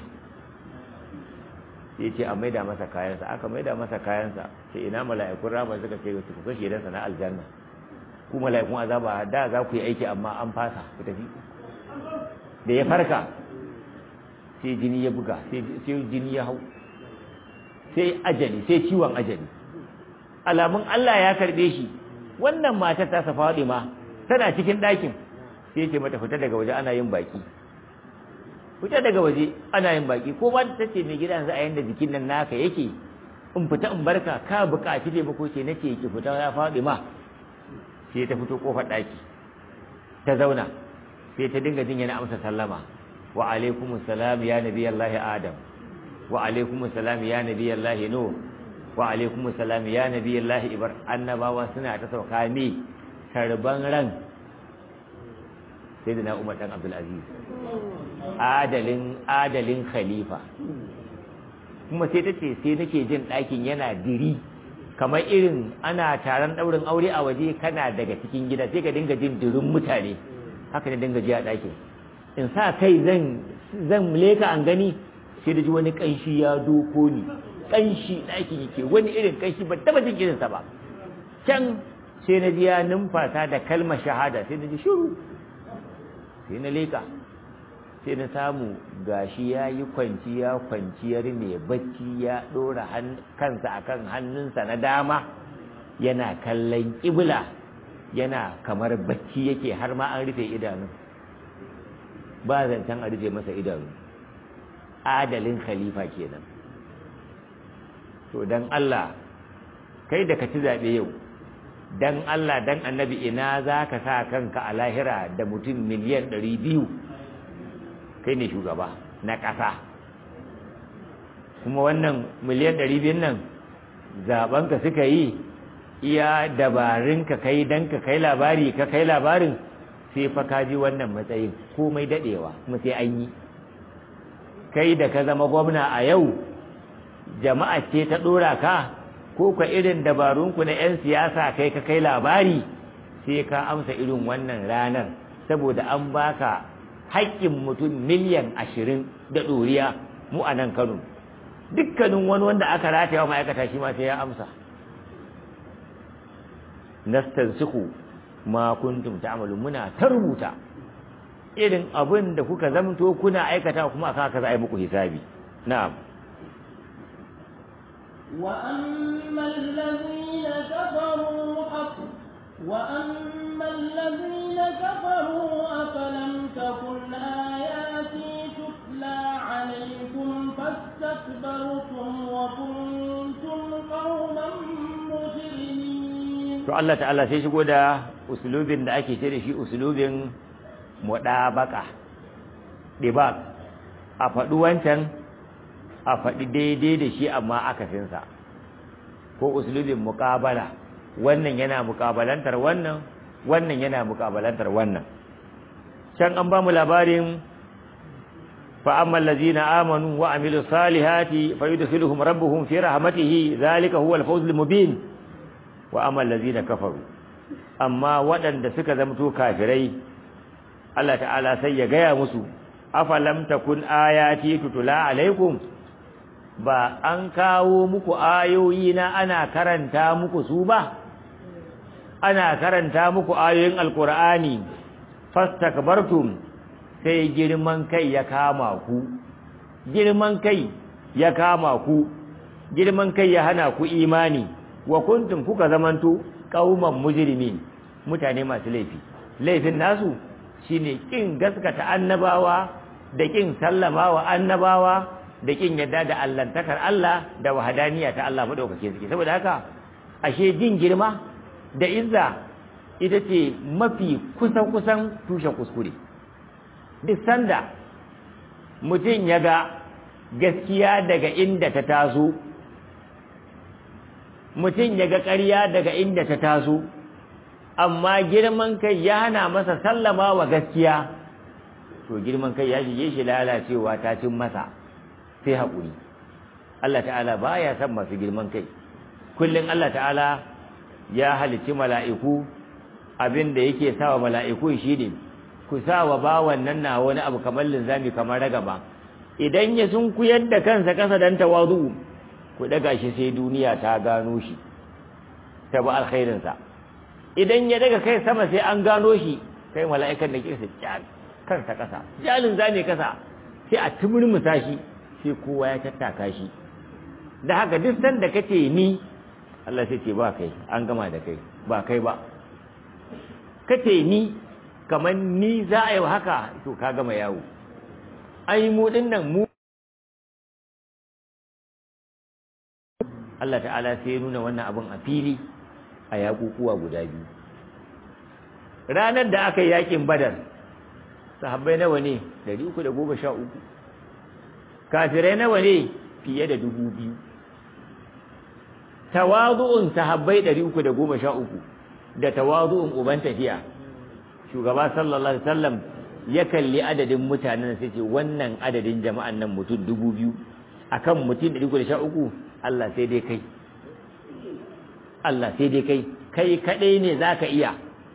sai ce a maida masa kayansa aka maida masa kayansa sai ina mala'ikun rahama suka ce su kuka shedansa na aljanna ku mala'ikun azaba da za ku yi aiki amma an fasa ku tafi da ya farka sai jini ya buga sai jini ya hau sai ajali sai ciwon ajali alamun Allah ya karbe shi wannan matar ta safa ma tana cikin ɗakin sai ce mata fita daga waje ana yin baki fita daga waje ana yin baki ko ba ta ce mai gida yanzu a yanda jikin nan naka yake in fita in barka ka buƙaci taimako ce nake ki fita ya faɗi ma sai ta fito kofar ɗaki ta zauna sai ta dinga jin yana amsa sallama wa alaikum salam ya nabi Allah Adam wa alaikum salam ya nabi Allah Nuh wa alaikum salam ya nabi Allah Ibrahim annabawa suna ta sauka mi karban ran sayyidina Umar dan Abdul Aziz adalin adalin khalifa kuma sai ta ce sai nake jin ɗakin yana diri kamar irin ana taron ɗaurin aure a waje kana daga cikin gida sai ka dinga jin dirin mutane haka ne dinga ji a ɗakin in sa kai zan zan leka an gani sai da ji wani ƙanshi ya doko ni ƙanshi ɗakin yake wani irin ƙanshi ba taɓa jin irinsa ba can sai na ji ya numfasa da kalmar shahada sai na ji shiru sai na leka sai na samu gashi ya yi kwanciya kwanciyar mai bacci ya ɗora kansa akan hannunsa na dama yana kallon ƙibla yana kamar bacci yake har ma an rufe idanu ba zancen a rufe masa idanu adalin khalifa kenan to dan Allah kai da ka ci zaɓe yau dan Allah dan annabi ina za ka sa kanka a lahira da mutum miliyan ɗari biyu kai ne shugaba na ƙasa kuma wannan miliyan ɗari biyun nan zaɓenka suka yi iya dabarun ka kai dan ka kai labari ka kai labarin sai fa ka ji wannan matsayin komai daɗewa kuma sai an yi kai da ka zama gwamna a yau jama'a ce ta ɗora ka ko ka irin dabarunku na 'yan siyasa kai ka kai labari sai ka amsa irin wannan ranar saboda an baka haƙƙin mutum miliyan ashirin da ɗoriya mu a nan kano dukkanin wani wanda aka rataya wa ma'aikata shi ma sai ya amsa nastansiku ma kuntum ta'malun muna ta rubuta irin abin da kuka zamto kuna aikata kuma aka haka za a yi muku hisabi na'am وأما الذين كفروا أف وأما الذين كفروا أفلم تكن آياتي تتلى عليكم فاستكبرتم وكنتم قوما مجرمين to Allah ta'ala sai shigo da usulubin da ake ce da shi usulubin mudabaka dibak a faɗi wancan a faɗi daidai da shi amma akasinsa ko usulubin muƙabala wannan yana muƙabalantar wannan wannan yana muƙabalantar wannan can an ba mu labarin fa amma allazina amanu wa amilus salihati fayudkhiluhum rabbuhum fi rahmatihi zalika huwa al-fawz al-mubin wa amma allazina kafaru amma waɗanda suka zamto kafirai Allah ta'ala sai ya gaya musu afalam takun ayati tutula alaikum ba an kawo muku ayoyi na ana karanta muku su ba ana karanta muku ayoyin alkur'ani fastakbartum sai girman kai ya kama ku girman kai ya kama ku girman kai ya hana ku imani wa kuntum kuka zamanto qauman mujrimin mutane masu laifi laifin nasu shine kin gaskata annabawa da kin sallamawa annabawa da kin yadda da allantakar Allah da wahadaniya ta Allah madaukake suke saboda haka ashe jin girma da izza ita ce mafi kusan kusan tushen kuskure duk sanda mutum ya ga gaskiya daga inda ta taso mutum ya ga ƙarya daga inda ta taso amma girman kai ya hana masa sallama wa gaskiya to girman kai ya shige shi lalacewa ta cin masa sai haƙuri Allah ta'ala baya son masu girman kai kullum Allah ta'ala ya halicci mala'iku abin da yake sawa mala'iku shine ku sawa bawan nan na wani abu kamar linzami kamar ragaba idan ya sunkuyar da kansa kasa dan tawazu ku daga shi sai duniya ta gano shi ta ba alkhairinsa idan ya daga kai sama sai an gano shi kai mala'ikan da ke sa kansa kasa jalin zame kasa sai a tumurmusa shi sai kowa ya tattaka shi da haka duk sanda kace ni Allah sai ce ba kai an gama da kai ba kai ba kace ni kamar ni za a yi haka to ka gama yawo ai mu dinnan mu Allah ta'ala sai ya nuna wannan abin a fili a yakukuwa guda biyu ranar da aka yi yakin badar sahabbai nawa ne 313 kafirai nawa ne fiye da dubu biyu tawazu'un sahabbai 313 da tawazu'un uban tafiya shugaba sallallahu alaihi wasallam ya kalli adadin mutanen sai ce wannan adadin jama'an nan mutum dubu biyu akan mutum 313 Allah sai dai kai Allah sai dai kai kai kadai ne zaka iya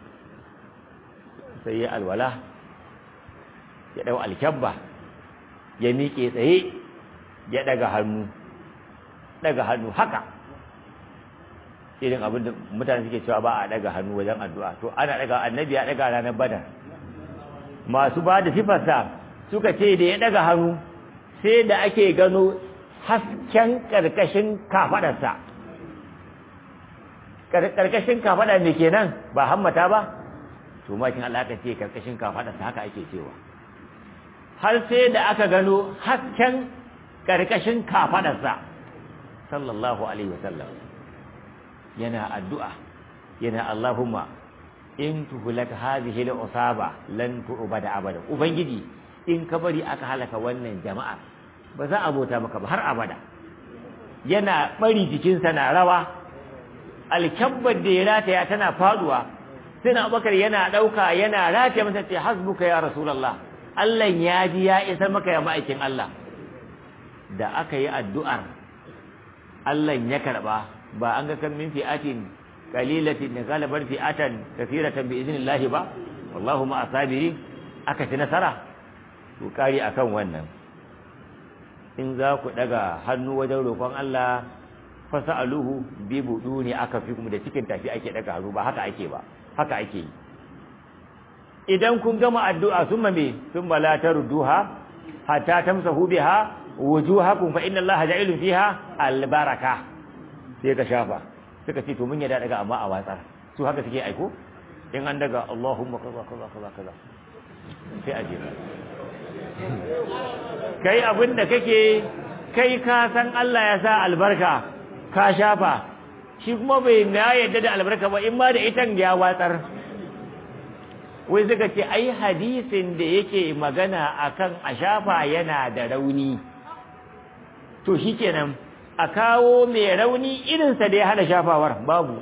sai ya alwala ya dau alkabba ya miƙe tsaye ya daga hannu daga hannu haka irin abin da mutane suke cewa ba a daga hannu wajen addu'a to ana daga annabi ya daga ranar badar masu ba da sifarsa suka ce da ya daga hannu sai da ake gano hasken karkashin kafadarsa karkashin kafada me kenan ba hammata ba to makin Allah aka ce karkashin kafadarsa haka ake cewa har sai da aka gano hasken karkashin kafadarsa sallallahu alaihi wasallam yana addu'a yana Allahumma in tuhlak hadhihi al-usaba lan tu'bada abada ubangiji in ka bari aka halaka wannan jama'a ba za a bauta maka ba har abada yana bari jikinsa na rawa alkabbar da ya rataya tana faduwa sai na abubakar yana ɗauka yana rataya masa ce hasbuka ya rasulallah Allah ya ji ya isar maka ya ma'aikin Allah da aka yi addu'ar Allah ya karɓa ba an ga kan min fi'atin qalilatin galabar fi'atan kathiratan bi idnillahi ba wallahu ma asabiri aka ci nasara to kari akan wannan in za ku daga hannu wajen roƙon Allah fasa'aluhu bi buduni aka fi kuma da cikin tafi ake daga hannu ba haka ake ba haka ake yi idan kun gama addu'a summa me summa la tarduha hatta tamsahu biha wujuhakum fa inna Allaha ja'ilun fiha albaraka sai ka shafa suka ce to mun yada daga amma a watsar su haka suke aiko in an daga Allahumma kaza kaza kaza kaza sai a je kai abin da kake kai ka san Allah ya sa albarka ka shafa shi kuma bai na yadda da albarka ba in ma da itan ya watsar wai suka ce ai hadisin da yake magana akan a shafa yana da rauni to shikenan a kawo mai rauni irinsa da ya hana shafawar babu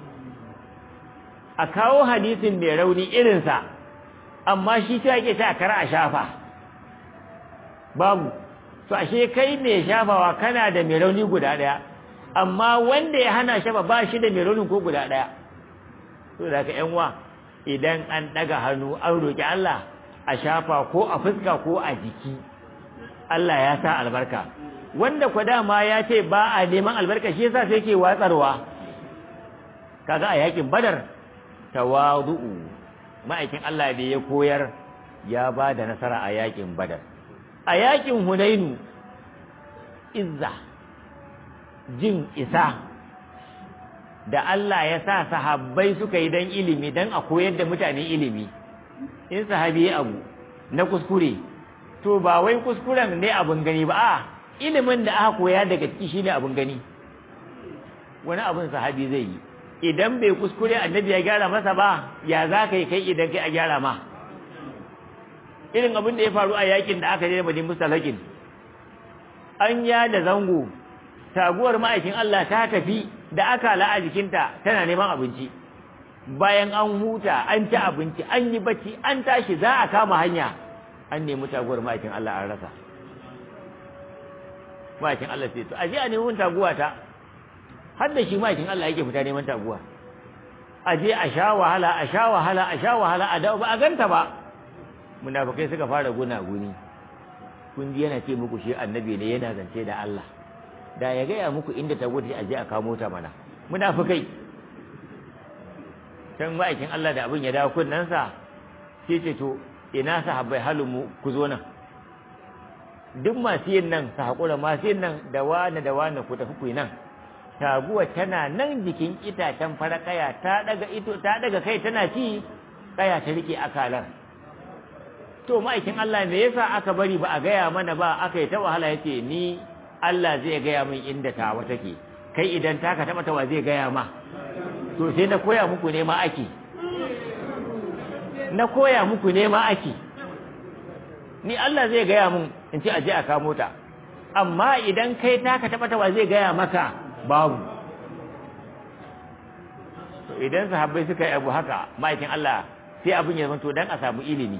a kawo hadisin mai rauni irinsa amma shi ta yake ta kara a shafa babu to ashe kai mai shafawa kana da mai rauni guda daya amma wanda ya hana shafa ba shi da mai rauni ko guda daya to da ka yanwa idan an daga hannu an roki Allah a shafa ko a fuska ko a jiki Allah ya sa albarka wanda kwa dama ya ce ba a neman albarka shi yasa sai ke watsarwa kaga a yakin badar tawadu'u ma'aikin Allah da ya koyar ya ba da nasara a yakin badar a yakin hunainu izza jin isa da Allah ya sa sahabbai suka yi dan ilimi dan a koyar da mutane ilimi in sahabi ya abu na kuskure to ba wai kuskuren ne abin gani ba a ilimin da aka koya daga ciki shine abin gani wani abin sahabi zai yi idan bai kuskure annabi ya gyara masa ba ya za ka yi kai idan kai a gyara ma irin abin da ya faru a yakin da aka je da madin mustalakin an ya da zango taguwar ma'aikin Allah ta tafi da aka la'a jikinta tana neman abinci bayan an huta an ci abinci an yi bacci an tashi za a kama hanya an nemi taguwar ma'aikin Allah an rasa ma'aikin Allah sai to aje a neman taguwa ta har da shi ma'aikin Allah yake fita neman taguwa aje a sha wahala a sha wahala a sha wahala a dawo ba a ganta ba munafikai suka fara guna guni kun ji yana ce muku shi annabi ne yana zance da Allah da ya gaya muku inda ta gudu aje a kamo ta mana munafikai can ma'aikin Allah da abin ya dawo kunnansa sai ce to ina sahabbai halin mu ku zo nan duk masu yin nan su haƙura masu yin nan da wane da wane ku tafi ku nan taguwa tana nan jikin itacen fara kaya ta daga ito ta daga kai tana ci kaya ta rike akalar to ma'aikin Allah me yasa aka bari ba a gaya mana ba aka yi ta wahala yace ni Allah zai gaya min inda tawa take kai idan taka taba tawa zai gaya ma to sai na koya muku ne ma ake na koya muku ne ma ake ni Allah zai gaya mun in ce aje a kamo ta amma idan kai taka taba tawa zai gaya maka babu to idan sahabbai suka yi abu haka ma'aikin Allah sai abin ya zanto dan a samu ilimi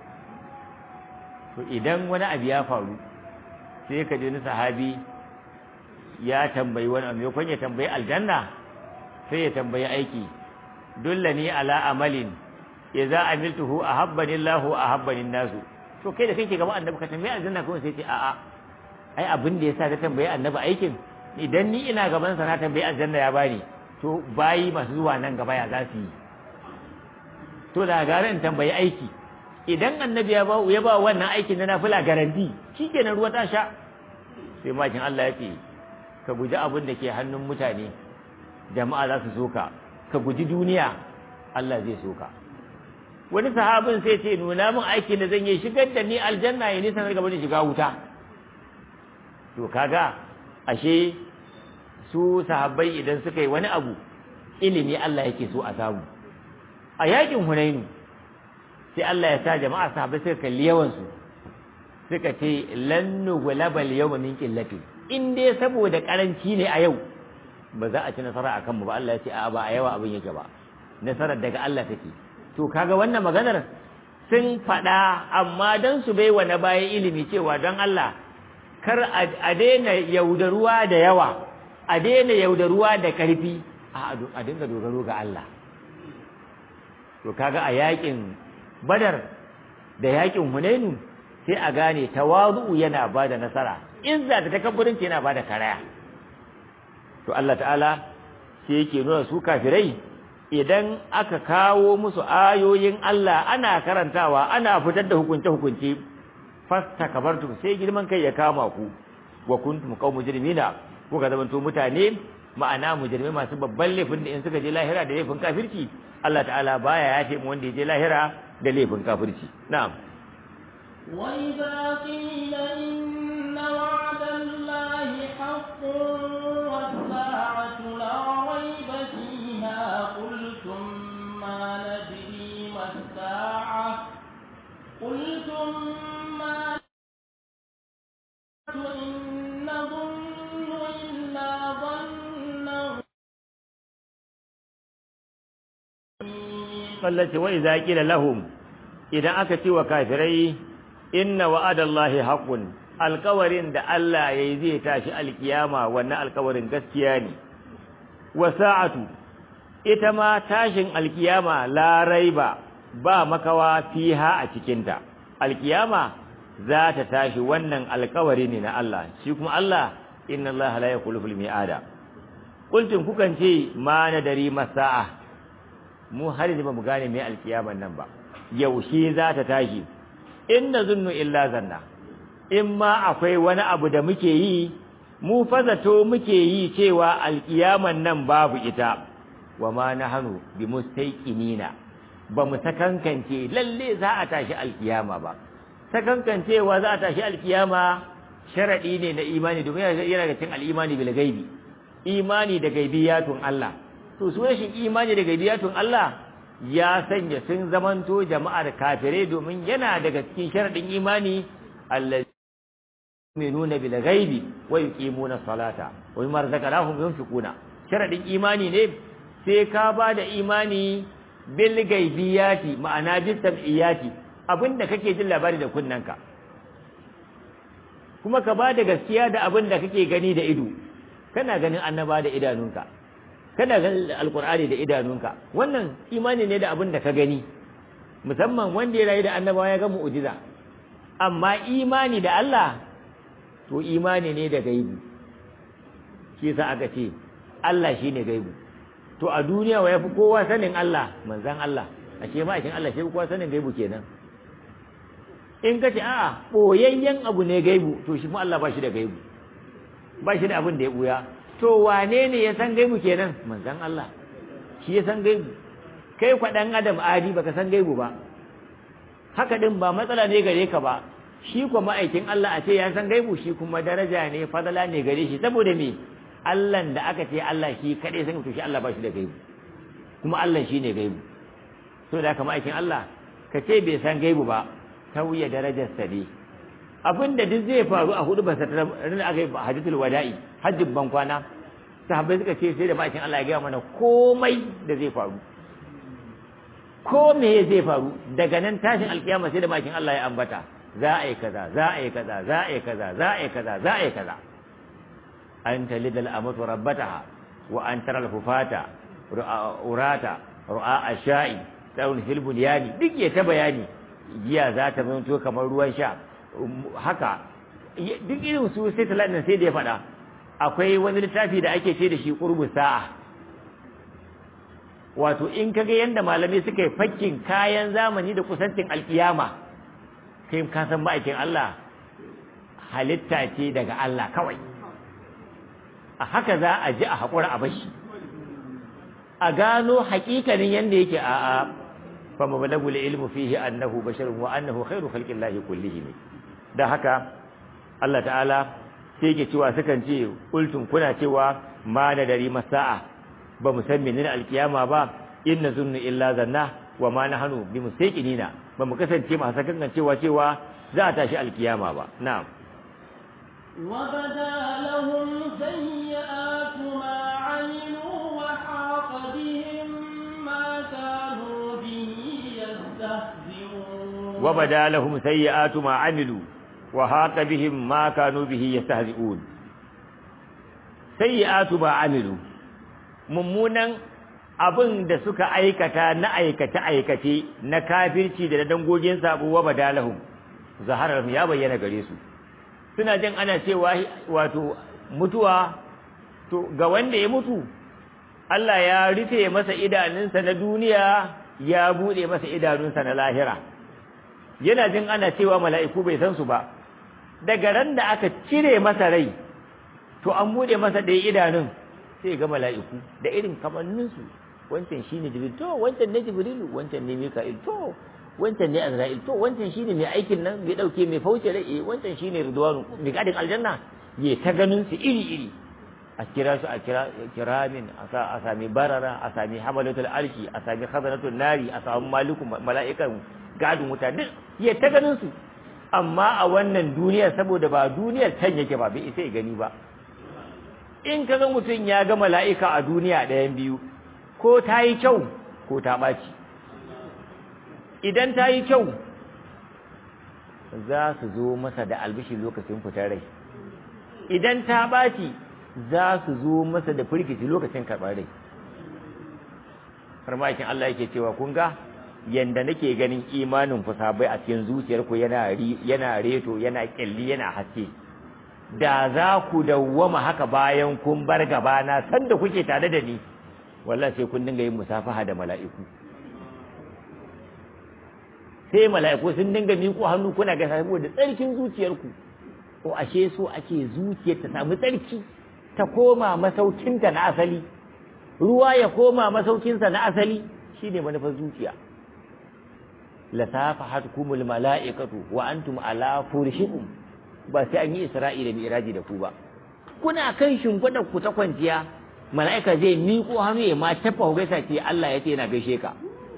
to idan wani abu ya faru sai ka ji wani sahabi ya tambayi wani abu yakon ya tambayi aljanna sai ya tambayi aiki dullani ala amalin idza amiltuhu ahabbani Allahu ahabbani nasu to kai da kake gaba annabi ka tambayi aljanna kuma sai ce a'a ai abin da yasa ka tambayi annabi aikin idan ni ina gaban sa na tambayi aljanna ya bani to bayi masu zuwa nan gaba ya za su yi to da gara in tambayi aiki idan annabi ya ba ya ba wannan aikin na nafila garanti shikenan ruwa ta sha sai makin Allah ya ce ka guji abin da ke hannun mutane jama'a za su soka ka guji duniya Allah zai soka wani sahabin sai ce nuna min aikin da zan yi shigar da ni aljanna ya nisan daga bani shiga wuta to kaga ashe su sahabbai idan suka yi wani abu ilimi Allah yake so a samu a yakin Hunainu sai Allah ya sa jama'a sahabbai suka kalli yawan su suka ce lan nughlabal yawma min qillati in dai saboda karanci ne a yau ba za a ci nasara a kanmu ba Allah ya ce a ba a yawa abin yake ba nasarar daga Allah take to kaga wannan maganar sun faɗa amma don su bai wa na bayan ilimi cewa don Allah kar a daina yaudaruwa da yawa a daina yaudaruwa da ƙarfi a dinga dogaro ga Allah to kaga a yakin badar da yakin hunainu sai a gane tawazu yana bada nasara izza da takabburinci yana bada karaya to Allah ta'ala sai yake nuna su kafirai idan aka kawo musu ayoyin Allah ana karantawa ana fitar da hukunce hukunce fastakbartum sai girman kai ya kama ku wa kuntum qaum mujrimina ko ka zamanto mutane ma'ana mujrimai masu babban laifin da in suka je lahira da laifin kafirci Allah ta'ala baya ya ce mu wanda ya je lahira da laifin kafirci na'am وإذا قيل إن وعد الله حق والساعة لا ريب فيها قلتم ما ندري ما الساعة قلتم ما إن نظن إلا ظنا sallace wa idza qila lahum idan aka ce wa kafirai inna wa'adallahi haqqun alkawarin da Allah yayi zai tashi alkiyama wannan alkawarin gaskiya ne wa sa'atu ita ma tashin alkiyama la raiba ba makawa fiha a cikinta alkiyama za ta tashi wannan alkawari ne na Allah shi kuma Allah inna Allah la yakhlufu al-mi'ada qultum kukan ce ma nadari masa'a mu har yanzu bamu gane me alkiyaman nan ba yaushe za ta tashi inna zunnu illa zanna in ma akwai wani abu da muke yi mu fazato muke yi cewa alkiyaman nan babu ita wa ma nahnu bi mustaqinina ba mu sakankance lalle za a tashi alkiyama ba sakankancewa za a tashi alkiyama sharadi ne na imani domin yana da cin al'imani bil gaibi imani da gaibiyatun Allah to su rashin imani da gaibiyatun Allah ya sanya sun zamanto jama'ar kafirai domin yana daga cikin sharadin imani allazi yu'minuna bil ghaibi wa yuqimuna salata wa mimma razaqnahum yunfiquna sharadin imani ne sai ka ba da imani bil gaibiyati ma'ana bis sam'iyati abinda kake jin labari da kunnanka kuma ka ba da gaskiya da abinda kake gani da ido kana ganin annaba da idanunka kana ganin alkur'ani da idanunka wannan imani ne da abin da ka gani musamman wanda ya rayu da annabawa ya ga mu'jiza amma imani da Allah to imani ne da gaibu shi yasa aka ce Allah shine gaibu to a duniya wa yafi kowa sanin Allah manzon Allah ashe ma ashin Allah shi kowa sanin gaibu kenan in ka ce a'a boyayyen abu ne gaibu to shi mu Allah ba shi da gaibu ba shi da abin da ya buya to wane ne ya san gaibu kenan manzon Allah shi ya san gaibu kai kwa dan adam adi baka san gaibu ba haka din ba matsala ne gare ka ba shi kuma ma'aikin Allah a ce ya san gaibu shi kuma daraja ne fadala ne gare shi saboda me Allah da aka ce Allah shi kadai san to shi Allah ba shi da gaibu kuma Allah shi ne gaibu to da haka ma'aikin Allah ka ce bai san gaibu ba tauye darajar sa ne abinda duk zai faru a hudu ba sa ran aka yi hajjatul wada'i hajjin ban kwana sahabbai suka ce sai da ma'aikin Allah ya gaya mana komai da zai faru ko me zai faru daga nan tashin alkiyama sai da ma'aikin Allah ya ambata za a yi kaza za a yi kaza za a yi kaza za a yi kaza za a yi kaza an talidal amatu rabbataha wa an tara al-hufata urata ru'a ashai daun hilbul yani duk ya ta bayani giya za ta zanto kamar ruwan sha haka duk irin su sai talatin sai da ya faɗa akwai wani littafi da ake ce da shi qurbu sa'a wato in kaga yanda malamai suka yi fakkin kayan zamani da kusancin alkiyama kai ka san ma'aikin Allah halitta ce daga Allah kawai a haka za a ji a haƙura a bashi a gano haƙiƙanin yanda yake a a fa mablagu ilmu fihi annahu basharun wa annahu khairu khalqillahi kullihim da haka Allah ta'ala sai yake cewa sukan ce ultum kuna cewa ma da dari masa'a ba mu san menene alkiyama ba inna zunnu illa zanna wa ma nahnu bi mustaqinina ba mu kasance masu kan cewa cewa za a tashi alkiyama ba na'am وبدا لهم سيئات ما عملوا وحاق بهم ما كانوا به يستهزئون وبدا لهم سيئات ما عملوا وحاق بهم ما كانوا به يستهزئون سيئات ما عملوا mummunan abin da suka aikata na aikace-aikace na kafirci da dangogin sabo wa badalahum zaharar ya bayyana gare su suna jin ana cewa wato mutuwa to ga wanda ya mutu Allah ya rufe masa idanunsa na duniya ya bude masa idanunsa na lahira yana jin ana cewa mala'iku bai san su ba daga ran da aka cire masa rai to an bude masa ɗaya idanun sai ga mala'iku da irin kamanninsu wancan shine jibril to wancan ne jibrilu wancan ne mika'il to wancan ne azra'il to wancan shine mai aikin nan mai dauke mai fauce rai eh wancan shine ridwanu mai gadin aljanna ye ta ganin su iri iri a kira su a kira kiramin a sa a sami barara a sami hamalatul arshi a sami khazanatul nari a sami maliku mala'ikan gadin wuta duk ye ta ganin su amma a wannan duniyar saboda ba duniyar can yake ba bai isa ya gani ba in ka ga mutum ya ga mala'ika a duniya ɗayan biyu ko ta yi kyau ko ta ɓaci idan ta yi kyau za su zo masa da albishi lokacin fitar rai idan ta ɓaci za su zo masa da firgici lokacin karɓar rai farmakin Allah yake cewa kun ga yanda nake ganin imanin fusabai a cikin zuciyarku yana yana reto yana kyalli yana haske da za ku dawwama haka bayan kun bar gabana sanda kuke tare da ni wallahi sai kun dinga yin musafaha da mala'iku sai mala'iku sun dinga miƙo hannu kuna ga saboda tsarkin zuciyarku ko ashe so ake zuciyar ta samu tsarki ta koma masaukinta na asali ruwa ya koma masaukinsa na asali shine manufar zuciya la safahatkumul mala'ikatu wa antum ala furshikum ba sai an yi isra'i da mi'raji da ku ba kuna kan shimfiɗar ku ta kwanciya mala'ika zai miƙo hannu ya ma tafa ku gaisa ce Allah ya ce yana gaishe ka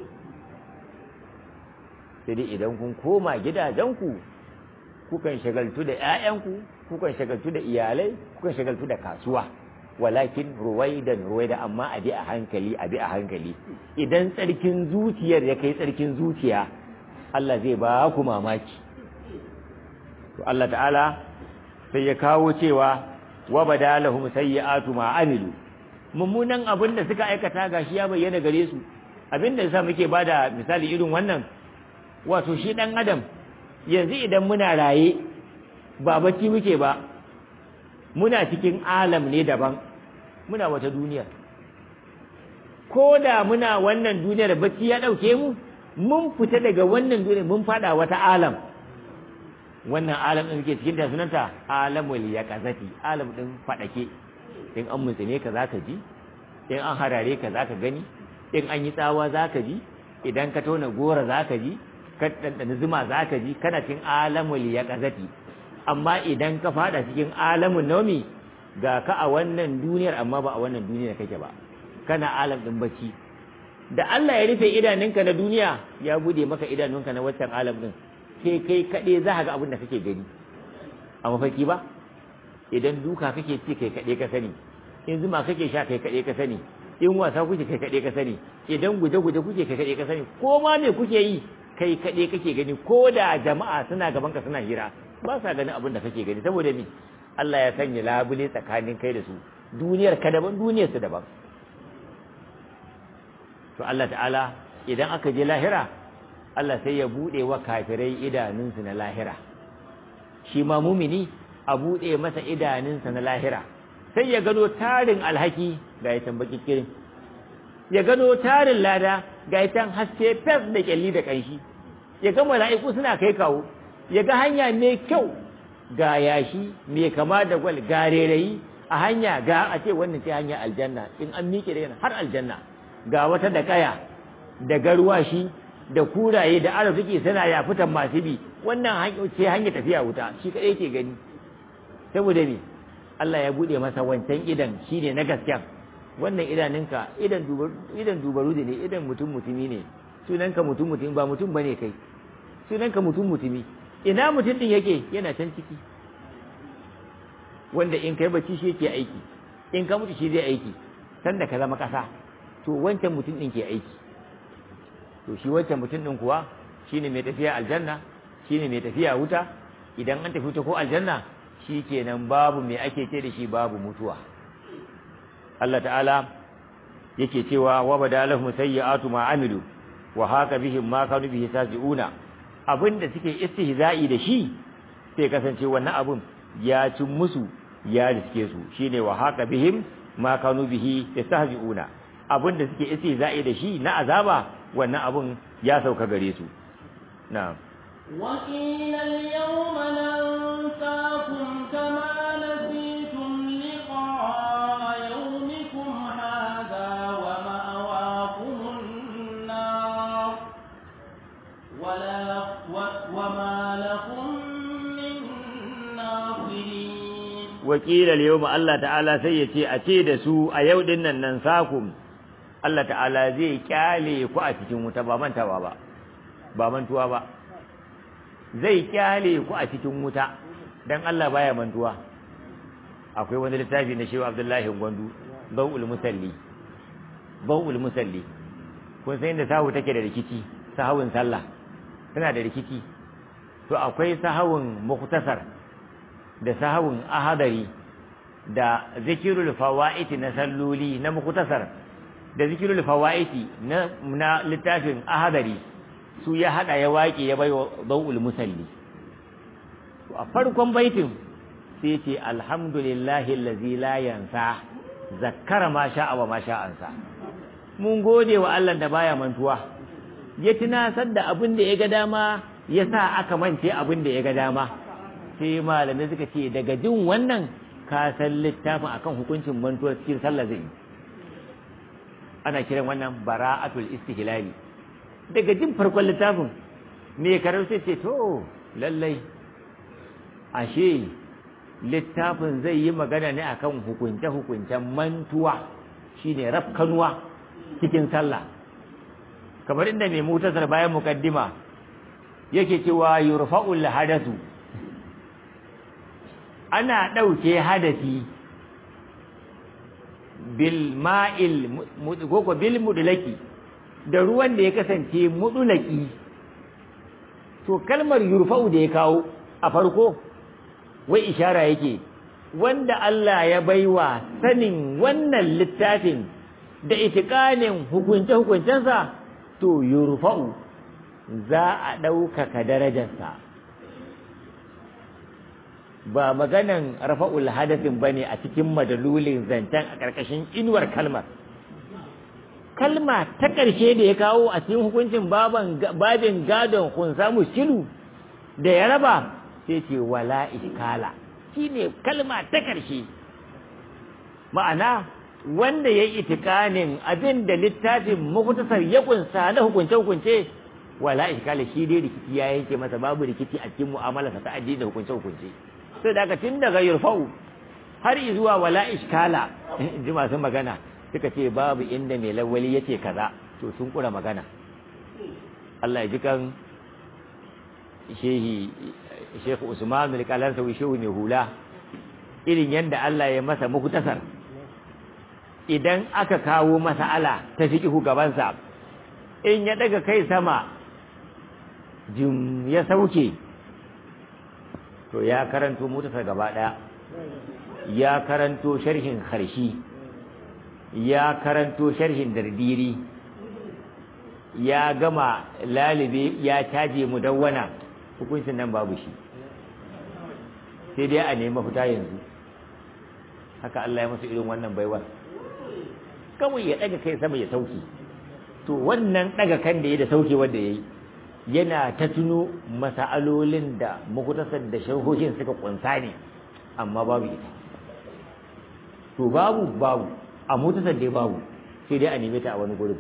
sai dai idan kun koma gidajenku kukan shagaltu da ƴaƴanku kukan shagaltu da iyalai kukan shagaltu da kasuwa walakin ruwaidan ruwaida amma a bi a hankali a bi a hankali idan tsarkin zuciyar ya kai tsarkin zuciya Allah zai ba ku mamaki to Allah ta'ala sai ya kawo cewa wa badalahum sayyi'atu ma amilu mummunan abin da suka aikata gashi ya bayyana gare su abin da yasa muke bada misali irin wannan wato shi dan adam yanzu idan muna raye ba bacci muke ba muna cikin alam ne daban muna wata duniya ko da muna wannan duniyar bacci ya dauke mu mun fita daga wannan duniyar mun fada wata alam wannan alam din muke cikin ta sunanta alamul yaqazati alam din fadake in an mutsine ka zaka ji in an harare ka zaka gani in an yi tsawa zaka ji idan ka tona gora zaka ji ka dandana zuma zaka ji kana cikin alamul yaqazati amma idan ka fada cikin alamun naumi ga ka a wannan duniyar amma ba a wannan duniyar kake ba kana alam din bacci da Allah ya rufe idanunka na duniya ya bude maka idanunka na wancan alam din sai kai kaɗe za ka ga abin da kake gani a mafarki ba idan duka kake ci kai kaɗe ka sani in zuma kake sha kai kaɗe ka sani in wasa kuke kai kaɗe ka sani idan guje-guje kuke kai kaɗe ka sani ko ma me kuke yi kai kaɗe kake gani ko da jama'a suna gaban ka suna hira ba sa ganin abin da kake gani saboda me Allah ya sanya labule tsakanin kai da su duniyar ka daban duniyar su daban to Allah ta'ala idan aka je lahira Allah sai ya bude wa kafirai idanunsu na lahira shi ma mumini a bude masa idanunsa na lahira sai ya gano tarin alhaki ga ya tambaki kirin ya gano tarin lada ga ya tan haske fes da kyalli da kanshi ya ga mala'iku suna kai kawo ya ga hanya mai kyau ga yashi mai kama da gwal ga rairayi a hanya ga a ce wannan ce hanya aljanna in an miƙe da yana har aljanna ga wata da kaya da garwashi da kuraye da arziki suna ya fitan masu bi wannan ce hanya tafiya wuta shi kaɗai ke gani saboda ne Allah ya buɗe masa wancan idan shine na gaskiya wannan idaninka idan idan dubaru ne idan mutum mutumi ne sunanka mutum mutumi ba mutum bane kai sunanka mutum mutumi ina mutum din yake yana can ciki wanda in kai bacci shi yake aiki in ka mutu shi zai aiki sanda ka zama ƙasa to wancan mutum ɗin ke aiki to shi wancan mutum ɗin kuwa shine mai tafiya aljanna shine mai tafiya wuta idan an tafi wuta ko aljanna shi kenan babu mai ake ce da shi babu mutuwa Allah ta'ala yake cewa wa badalahum sayyi'atu ma amilu wa haka bihim ma kanu bihi sajiuna abinda suke istihza'i da shi sai kasance wannan abun ya cin musu ya riske su shine wa haka bihim ma kanu bihi yastahzi'una abinda suke istihza'i da shi na azaba wannan abun ya sauka gare su na'am وقيل اليوم ننساكم كما نسيتم لقاء يومكم هذا ومأواكم النار ولا و وما لكم من ناصرين وقيل اليوم الله تعالى sai yace a ce da su a yau din nan nan sakum Allah ta'ala zai kyale ku a cikin wuta ba mantawa ba ba mantuwa ba zai kyale ku a cikin wuta dan Allah baya mantuwa akwai wani littafi na Shehu Abdullahi Gwandu Bawul Musalli Bawul Musalli kun san inda sahu take da rikici sahawun sallah tana da rikici to akwai sahawun muktasar da sahawun ahadari da zikirul fawaiti na salloli na muktasar da zikirul fawaiti na na littafin ahadari su ya hada ya waƙe ya bai wa bawul musalli a farkon baitin sai ce alhamdulillahi allazi la yansa zakkara ma sha'a wa ma sha'ansa mun gode wa Allah da baya mantuwa ya tunasar da abin da ya ga dama ya sa aka mance abin da ya ga dama sai malamai suka ce daga jin wannan ka san littafin akan hukuncin mantuwa cikin sallah zai ana kiran wannan bara'atul istihlali daga jin farkon littafin me karar sai ce to lallai ashe littafin zai yi magana ne akan hukunce-hukuncen mantuwa shine rafkanuwa cikin sallah kamar inda mai mutasar bayan mukaddima yake cewa yurfa'ul hadasu ana ɗauke hadasi bil ma'il ko bil mudlaki da ruwan da ya kasance mudulaki to kalmar yurfa'u da ya kawo a farko wai ishara yake wanda Allah ya baiwa sanin wannan littafin da itikanin hukunce-hukuncensa to yurfa'u za a ɗaukaka darajarsa ba maganan rafa'ul hadasin bane a cikin madalulin zancen a ƙarƙashin inuwar kalmar kalma ta ƙarshe da ya kawo a cikin hukuncin babin gadon kunsa muskilu da ya raba sai ce wala iskala shine kalma ta ƙarshe ma'ana wanda ya yi itikanin abin da littafin makutasar ya kunsa na hukunce-hukunce wala iskala shi dai rikici ya yanke masa babu rikici a cikin mu'amalarsa ta addini da hukunce-hukunce sai da aka tun daga yurfa'u har zuwa wala iskala ji masu magana suka ce babu inda mai lawali yace kaza to sun kura magana Allah ya ji kan shehi Sheikh Usman al-Qalansawi shehu mai hula irin yanda Allah ya masa mukutasar idan aka kawo mas'ala ta fiqhu gabansa in ya daga kai sama jim ya sauke to ya karanto mutasar gaba daya ya karanto sharhin harshi ya karanto sharhin dardiri ya gama lalibe ya caje mudawwana hukuncin nan babu shi sai dai a nemi fita yanzu haka Allah ya masa irin wannan baiwar kawai ya daga kai sama ya sauke to wannan daga kan da ya da sauke wanda yayi yana ta tuno masa'alolin da mukutasar da sharhohin suka kunsa ne amma babu ita to babu babu a mutasar dai babu sai dai a neme ta a wani gurin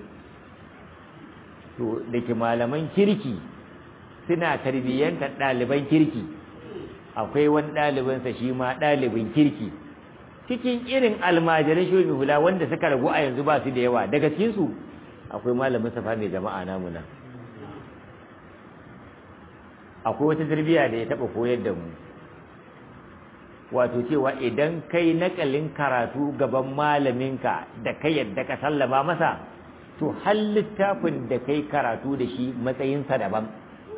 to da ke malaman kirki suna tarbiyyantar ɗaliban kirki akwai wani ɗalibinsa shi ma ɗalibin kirki cikin irin almajiran shobi hula wanda suka ragu a yanzu ba su da yawa daga cikinsu akwai malamin safa mai jama'a namu nan akwai wata tarbiyya da ya taɓa koyar da mu wato cewa idan kai nakalin karatu gaban malaminka da kai yadda ka sallama masa to har littafin da kai karatu da shi matsayinsa daban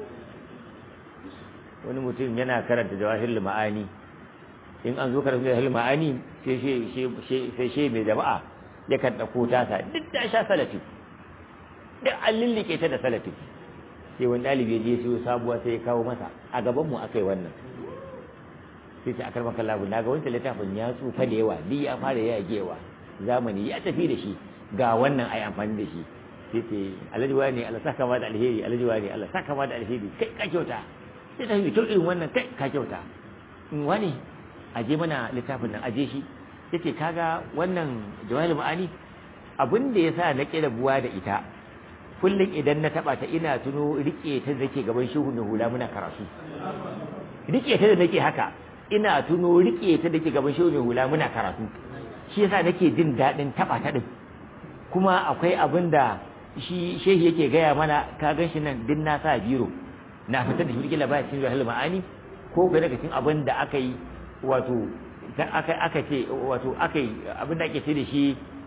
wani mutum yana karanta jawahir ma'ani in an zo karanta jawahir ma'ani sai she mai jama'a ya kan ɗauko tasa duk da sha salafi duk an lullike ta da salafi sai wani ɗalibi ya je siyo sabuwa sai ya kawo masa a gabanmu aka yi wannan sai ta akar maka labu na ga wancan littafin ya tsufa da yawa duk ya fara yagewa zamani ya tafi da shi ga wannan ai amfani da shi sai ce alhaji wani Allah saka ma da alheri alhaji wani Allah saka ma da alheri kai ka kyauta sai ta yi irin wannan kai ka kyauta in wani aje mana littafin nan aje shi yace kaga wannan jawahir ma'ani abin da yasa na kira buwa da ita kullum idan na taba ta ina tuno rike ta zake gaban shehu mai hula muna karatu rike ta da nake haka ina tuno rike ta dake gaban shehu mai hula muna karatu shi yasa nake jin dadin taba ta din kuma akwai abin da shi shehi yake gaya mana ka gan shi nan din na sa biro na fitar da shi kila baya cikin jahil ma'ani ko ga daga cikin abin da aka yi wato aka aka ce wato aka yi abin da ake ce da shi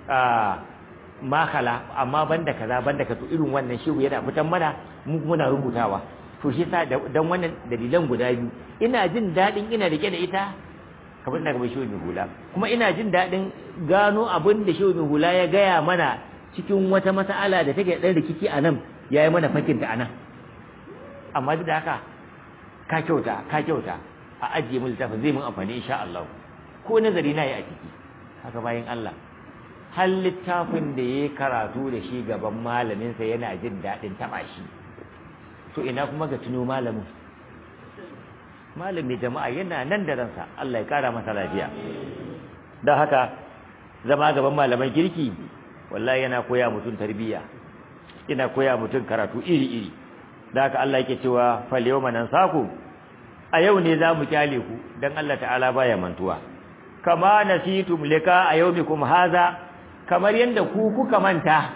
makala amma banda kaza banda kaza irin wannan shehu yana fitan mana mu muna rubutawa to shi yasa dan wannan dalilan guda biyu ina jin dadin ina rike da ita kamar da gaban shehu mai hula kuma ina jin dadin gano abin da shehu mai hula ya gaya mana cikin wata mas'ala da take dan rikici a nan yayi mana fakinta a nan amma duk da haka ka kyauta ka kyauta a ajiye mu littafin zai mun amfani insha Allah ko nazari na yi a ciki haka bayan Allah har littafin da ya karatu da shi gaban malaminsa yana jin daɗin taɓa shi to ina kuma ga tuno malamin malamin jama'a yana nan da ransa Allah ya ƙara masa lafiya don haka zama gaban malaman kirki wallahi yana koya mutum tarbiyya yana koya mutum karatu iri-iri da haka Allah yake cewa fal yawma nansaku a yau ne za mu kyale ku dan Allah ta'ala baya mantuwa kama nasitum lika a yawmikum haza kamar yanda ku kuka manta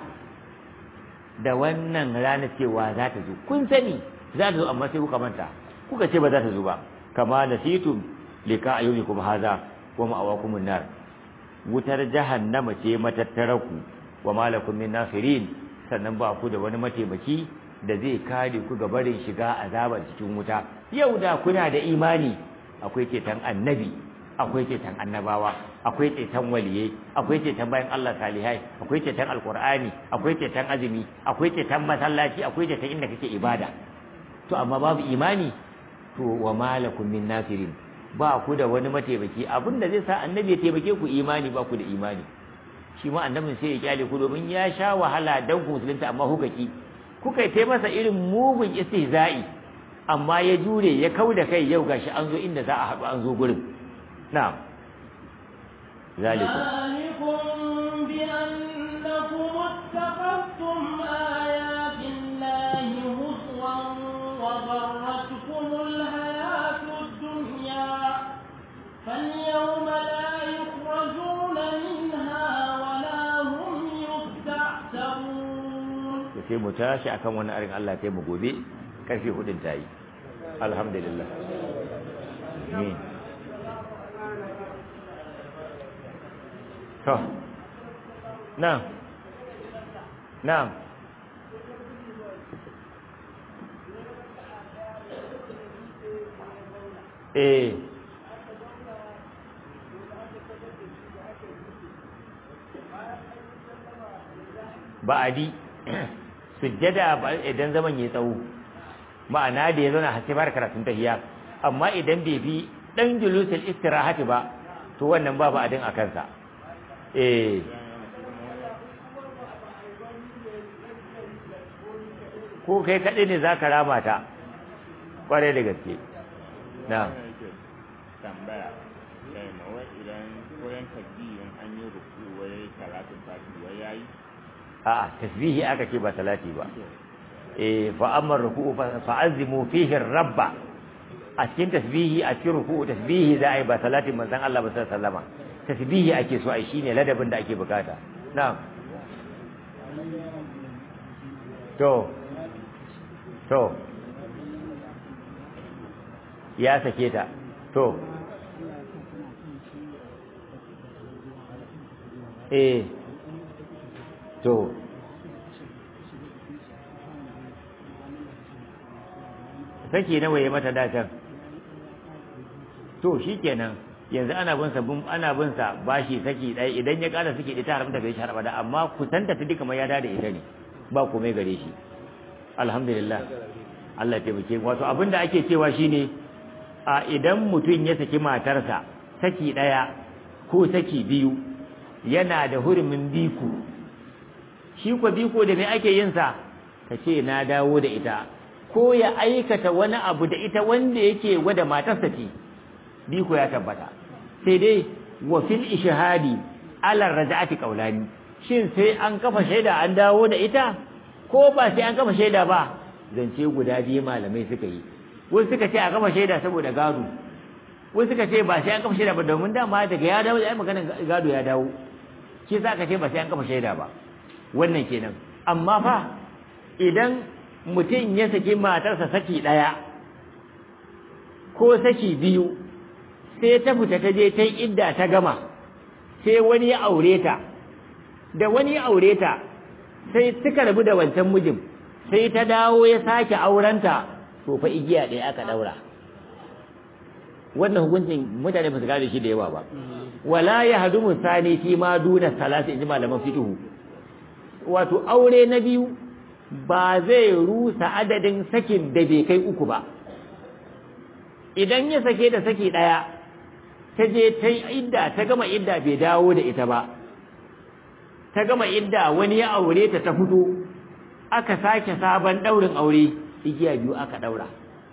da wannan rana cewa za ta zo kun sani za ta zo amma sai kuka manta kuka ce ba za ta zo ba kama nasitum lika a yawmikum haza wa ma'awakumun nar wutar jahannama ce matattaraku wa malakum min nasirin sannan ba ku da wani mataimaki da zai kare ku ga barin shiga azabar cikin wuta yau da kuna da imani akwai ceton annabi akwai ceton annabawa akwai ceton waliye akwai ceton bayan Allah salihai akwai ceton alqur'ani akwai ceton azumi akwai ceton masallaci akwai ceton inda kake ibada to amma babu imani to wa malakum min nasirin ba ku da wani mataimaki abinda zai sa annabi ya taimake ku imani ba ku da imani shi ma annabin sai ya kyale ku domin ya sha wahala dan ku musulunta amma kuka ki kuka yi masa irin mugun istihza'i amma ya jure ya kau da kai yau gashi an zo inda za a haɗu an zo gurin na'am zalikum ذلكم بأنكم اتخذتم آيات الله هزوا وغرتكم الحياة الدنيا فاليوم لا يخرجون منها ولا هم يستعتبون sai mu tashi akan wani arin Allah ta mu gobe karfe hudun ta yi alhamdulillah amin to na'am na'am eh ba'adi sujjada idan zaman ya tsawo ma'ana da ya zauna har sai fara karatun tahiyya amma idan bai bi dan julusul istirahati ba to wannan babu adin a kansa eh ko kai kaɗai ne za ka rama ta ƙwarai da gaske na tambaya sai mawai idan koyan tasbihin an yi ruku wai karatun tashi wai yayi a'a tasbihi aka ce ba salati ba eh fa amma ruku'u fa azimu fihi rabba a cikin tasbihi a cikin ruku'u tasbihi za a yi ba salatin manzon Allah ba sallallahu alaihi wasallama tasbihi ake so ai shine ladabin da ake bukata na'am to to ya sake ta to eh to saki nawa ya mata datan to shikenan yanzu ana bin sa ana bin sa bashi saki ɗaya idan ya ƙara saki ita haramta gare shi har abada amma kusanta ta duka mai ya da ita ne ba komai gare shi alhamdulillah Allah ya taimake wato abin da ake cewa shine a idan mutum ya saki matarsa saki ɗaya ko saki biyu yana da hurumin biku shi ko biko da me ake yin sa ka ce na dawo da ita ko ya aikata wani abu da ita wanda yake wada matarsa ce biko ya tabbata sai dai wa fil ishhadi ala raj'ati qawlani shin sai an kafa shaida an dawo da ita ko ba sai an kafa shaida ba zance guda biyu malamai suka yi wasu suka ce a kafa shaida saboda gado wasu suka ce ba sai an kafa shaida ba domin dama daga ya dawo da ai maganar gado ya dawo shi za ka ce ba sai an kafa shaida ba wannan kenan amma fa idan mutum ya saki matarsa saki ɗaya ko saki biyu sai ta fita ta je ta yi idda ta gama sai wani ya aure ta da wani ya aure ta sai suka rabu da wancan mijin sai ta dawo ya sake aurenta to fa igiya ɗaya aka ɗaura wannan hukuncin mutane ba su gane shi da yawa ba wala ya hadu musani fi ma duna salati inji malaman fiqhu wato aure na biyu ba zai rusa adadin sakin da bai kai uku ba idan ya sake da saki daya ta je ta idda ta gama idda bai dawo da ita ba ta gama idda wani ya aure ta ta fito aka sake sabon daurin aure igiya biyu aka daura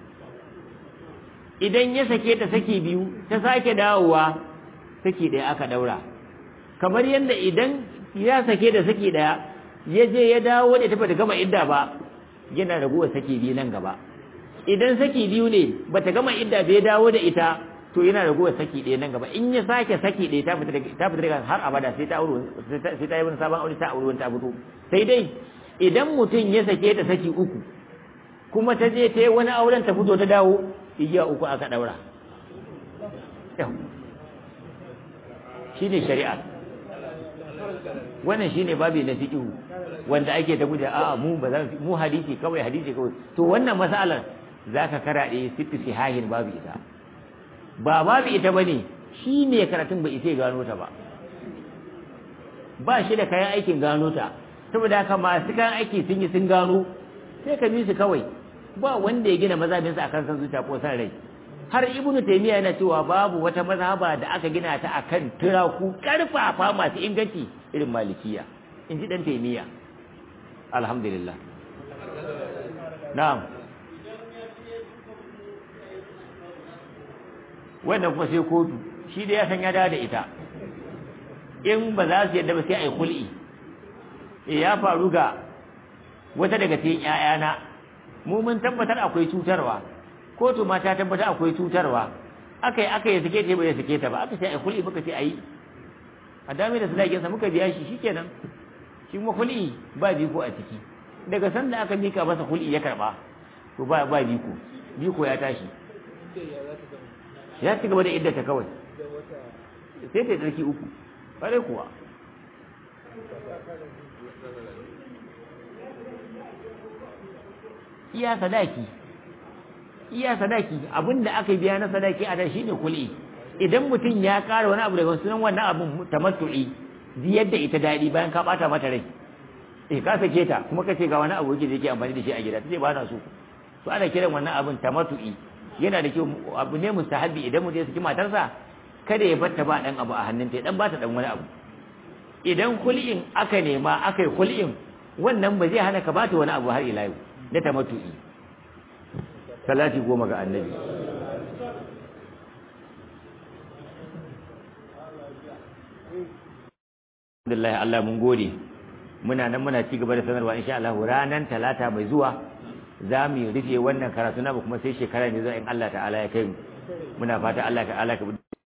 idan ya sake ta saki biyu ta sake dawowa saki daya aka daura kamar yadda idan ya sake da saki daya ya je ya dawo da tafi da gama idda ba yana raguwa saki biyu nan gaba idan saki biyu ne bata gama idda bai dawo da ita to yana raguwa saki ɗaya nan gaba in ya sake saki ɗaya ta fita ta fita daga har abada sai ta aure sai ta yi wani sabon aure ta aure ta fito sai dai idan mutum ya sake ta saki uku kuma ta je ta yi wani auren ta fito ta dawo igiya uku aka daura shine shari'a wannan shine babi na fiqh wanda ake ta guje a'a mu ba za mu hadisi kawai hadisi kawai to wannan masalar zaka karaɗe sitti sihahin babu ita ba babu ita bane shi ne karatun bai isa gano ta ba ba shi da kayan aikin gano ta saboda haka masu kayan aiki sun yi sun gano sai ka bi su kawai ba wanda ya gina mazhabinsa akan san zuciya ko san rai har ibnu taymiya yana cewa babu wata mazhaba da aka gina ta akan turaku karfafa masu inganci irin malikiya in ji dan taymiya alhamdulillah na'am wannan kuma sai kotu shi da ya san ya dawo da ita in ba za su yadda ba sai a yi kul'i ya faru ga wata daga cikin ƴaƴana mu mun tabbatar akwai cutarwa kotu ma ta tabbatar akwai cutarwa aka yi aka yi sake ta bai sake ta ba aka ce a kul'i muka ce a yi a dame da sadakinsa muka biya shi shikenan shi kuma kul'i ba biko a ciki daga sanda aka mika masa kul'i ya karba to ba ba biko biko ya tashi ya ci gaba da iddata kawai sai ta tsarki uku kare kuwa iya sadaki iya sadaki abinda aka biya na sadaki a da shine kul'i idan mutum ya ƙara wani abu daga sunan wannan abin tamattu'i ziyar da ita daɗi bayan ka ɓata mata rai eh ka sake ta kuma ka ce ga wani abu yake da yake amfani da shi a gida tace ba na so to ana kiran wannan abin tamattu'i yana da kyau abu ne mustahabi idan mutum ya saki matarsa kada ya bar ta ba dan abu a hannunta ya dan ba ta dan wani abu idan kul'in aka nema aka yi kul'in wannan ba zai hana ka ba ta wani abu har ila yau na tamattu'i salati goma ga annabi Alhamdulillah Allah mun gode muna nan muna ci gaba da sanarwa insha Allah ranan talata mai zuwa za mu rufe wannan karatu na kuma sai shekara ne zuwa in Allah ta'ala ya kai mu muna fata Allah ta'ala ka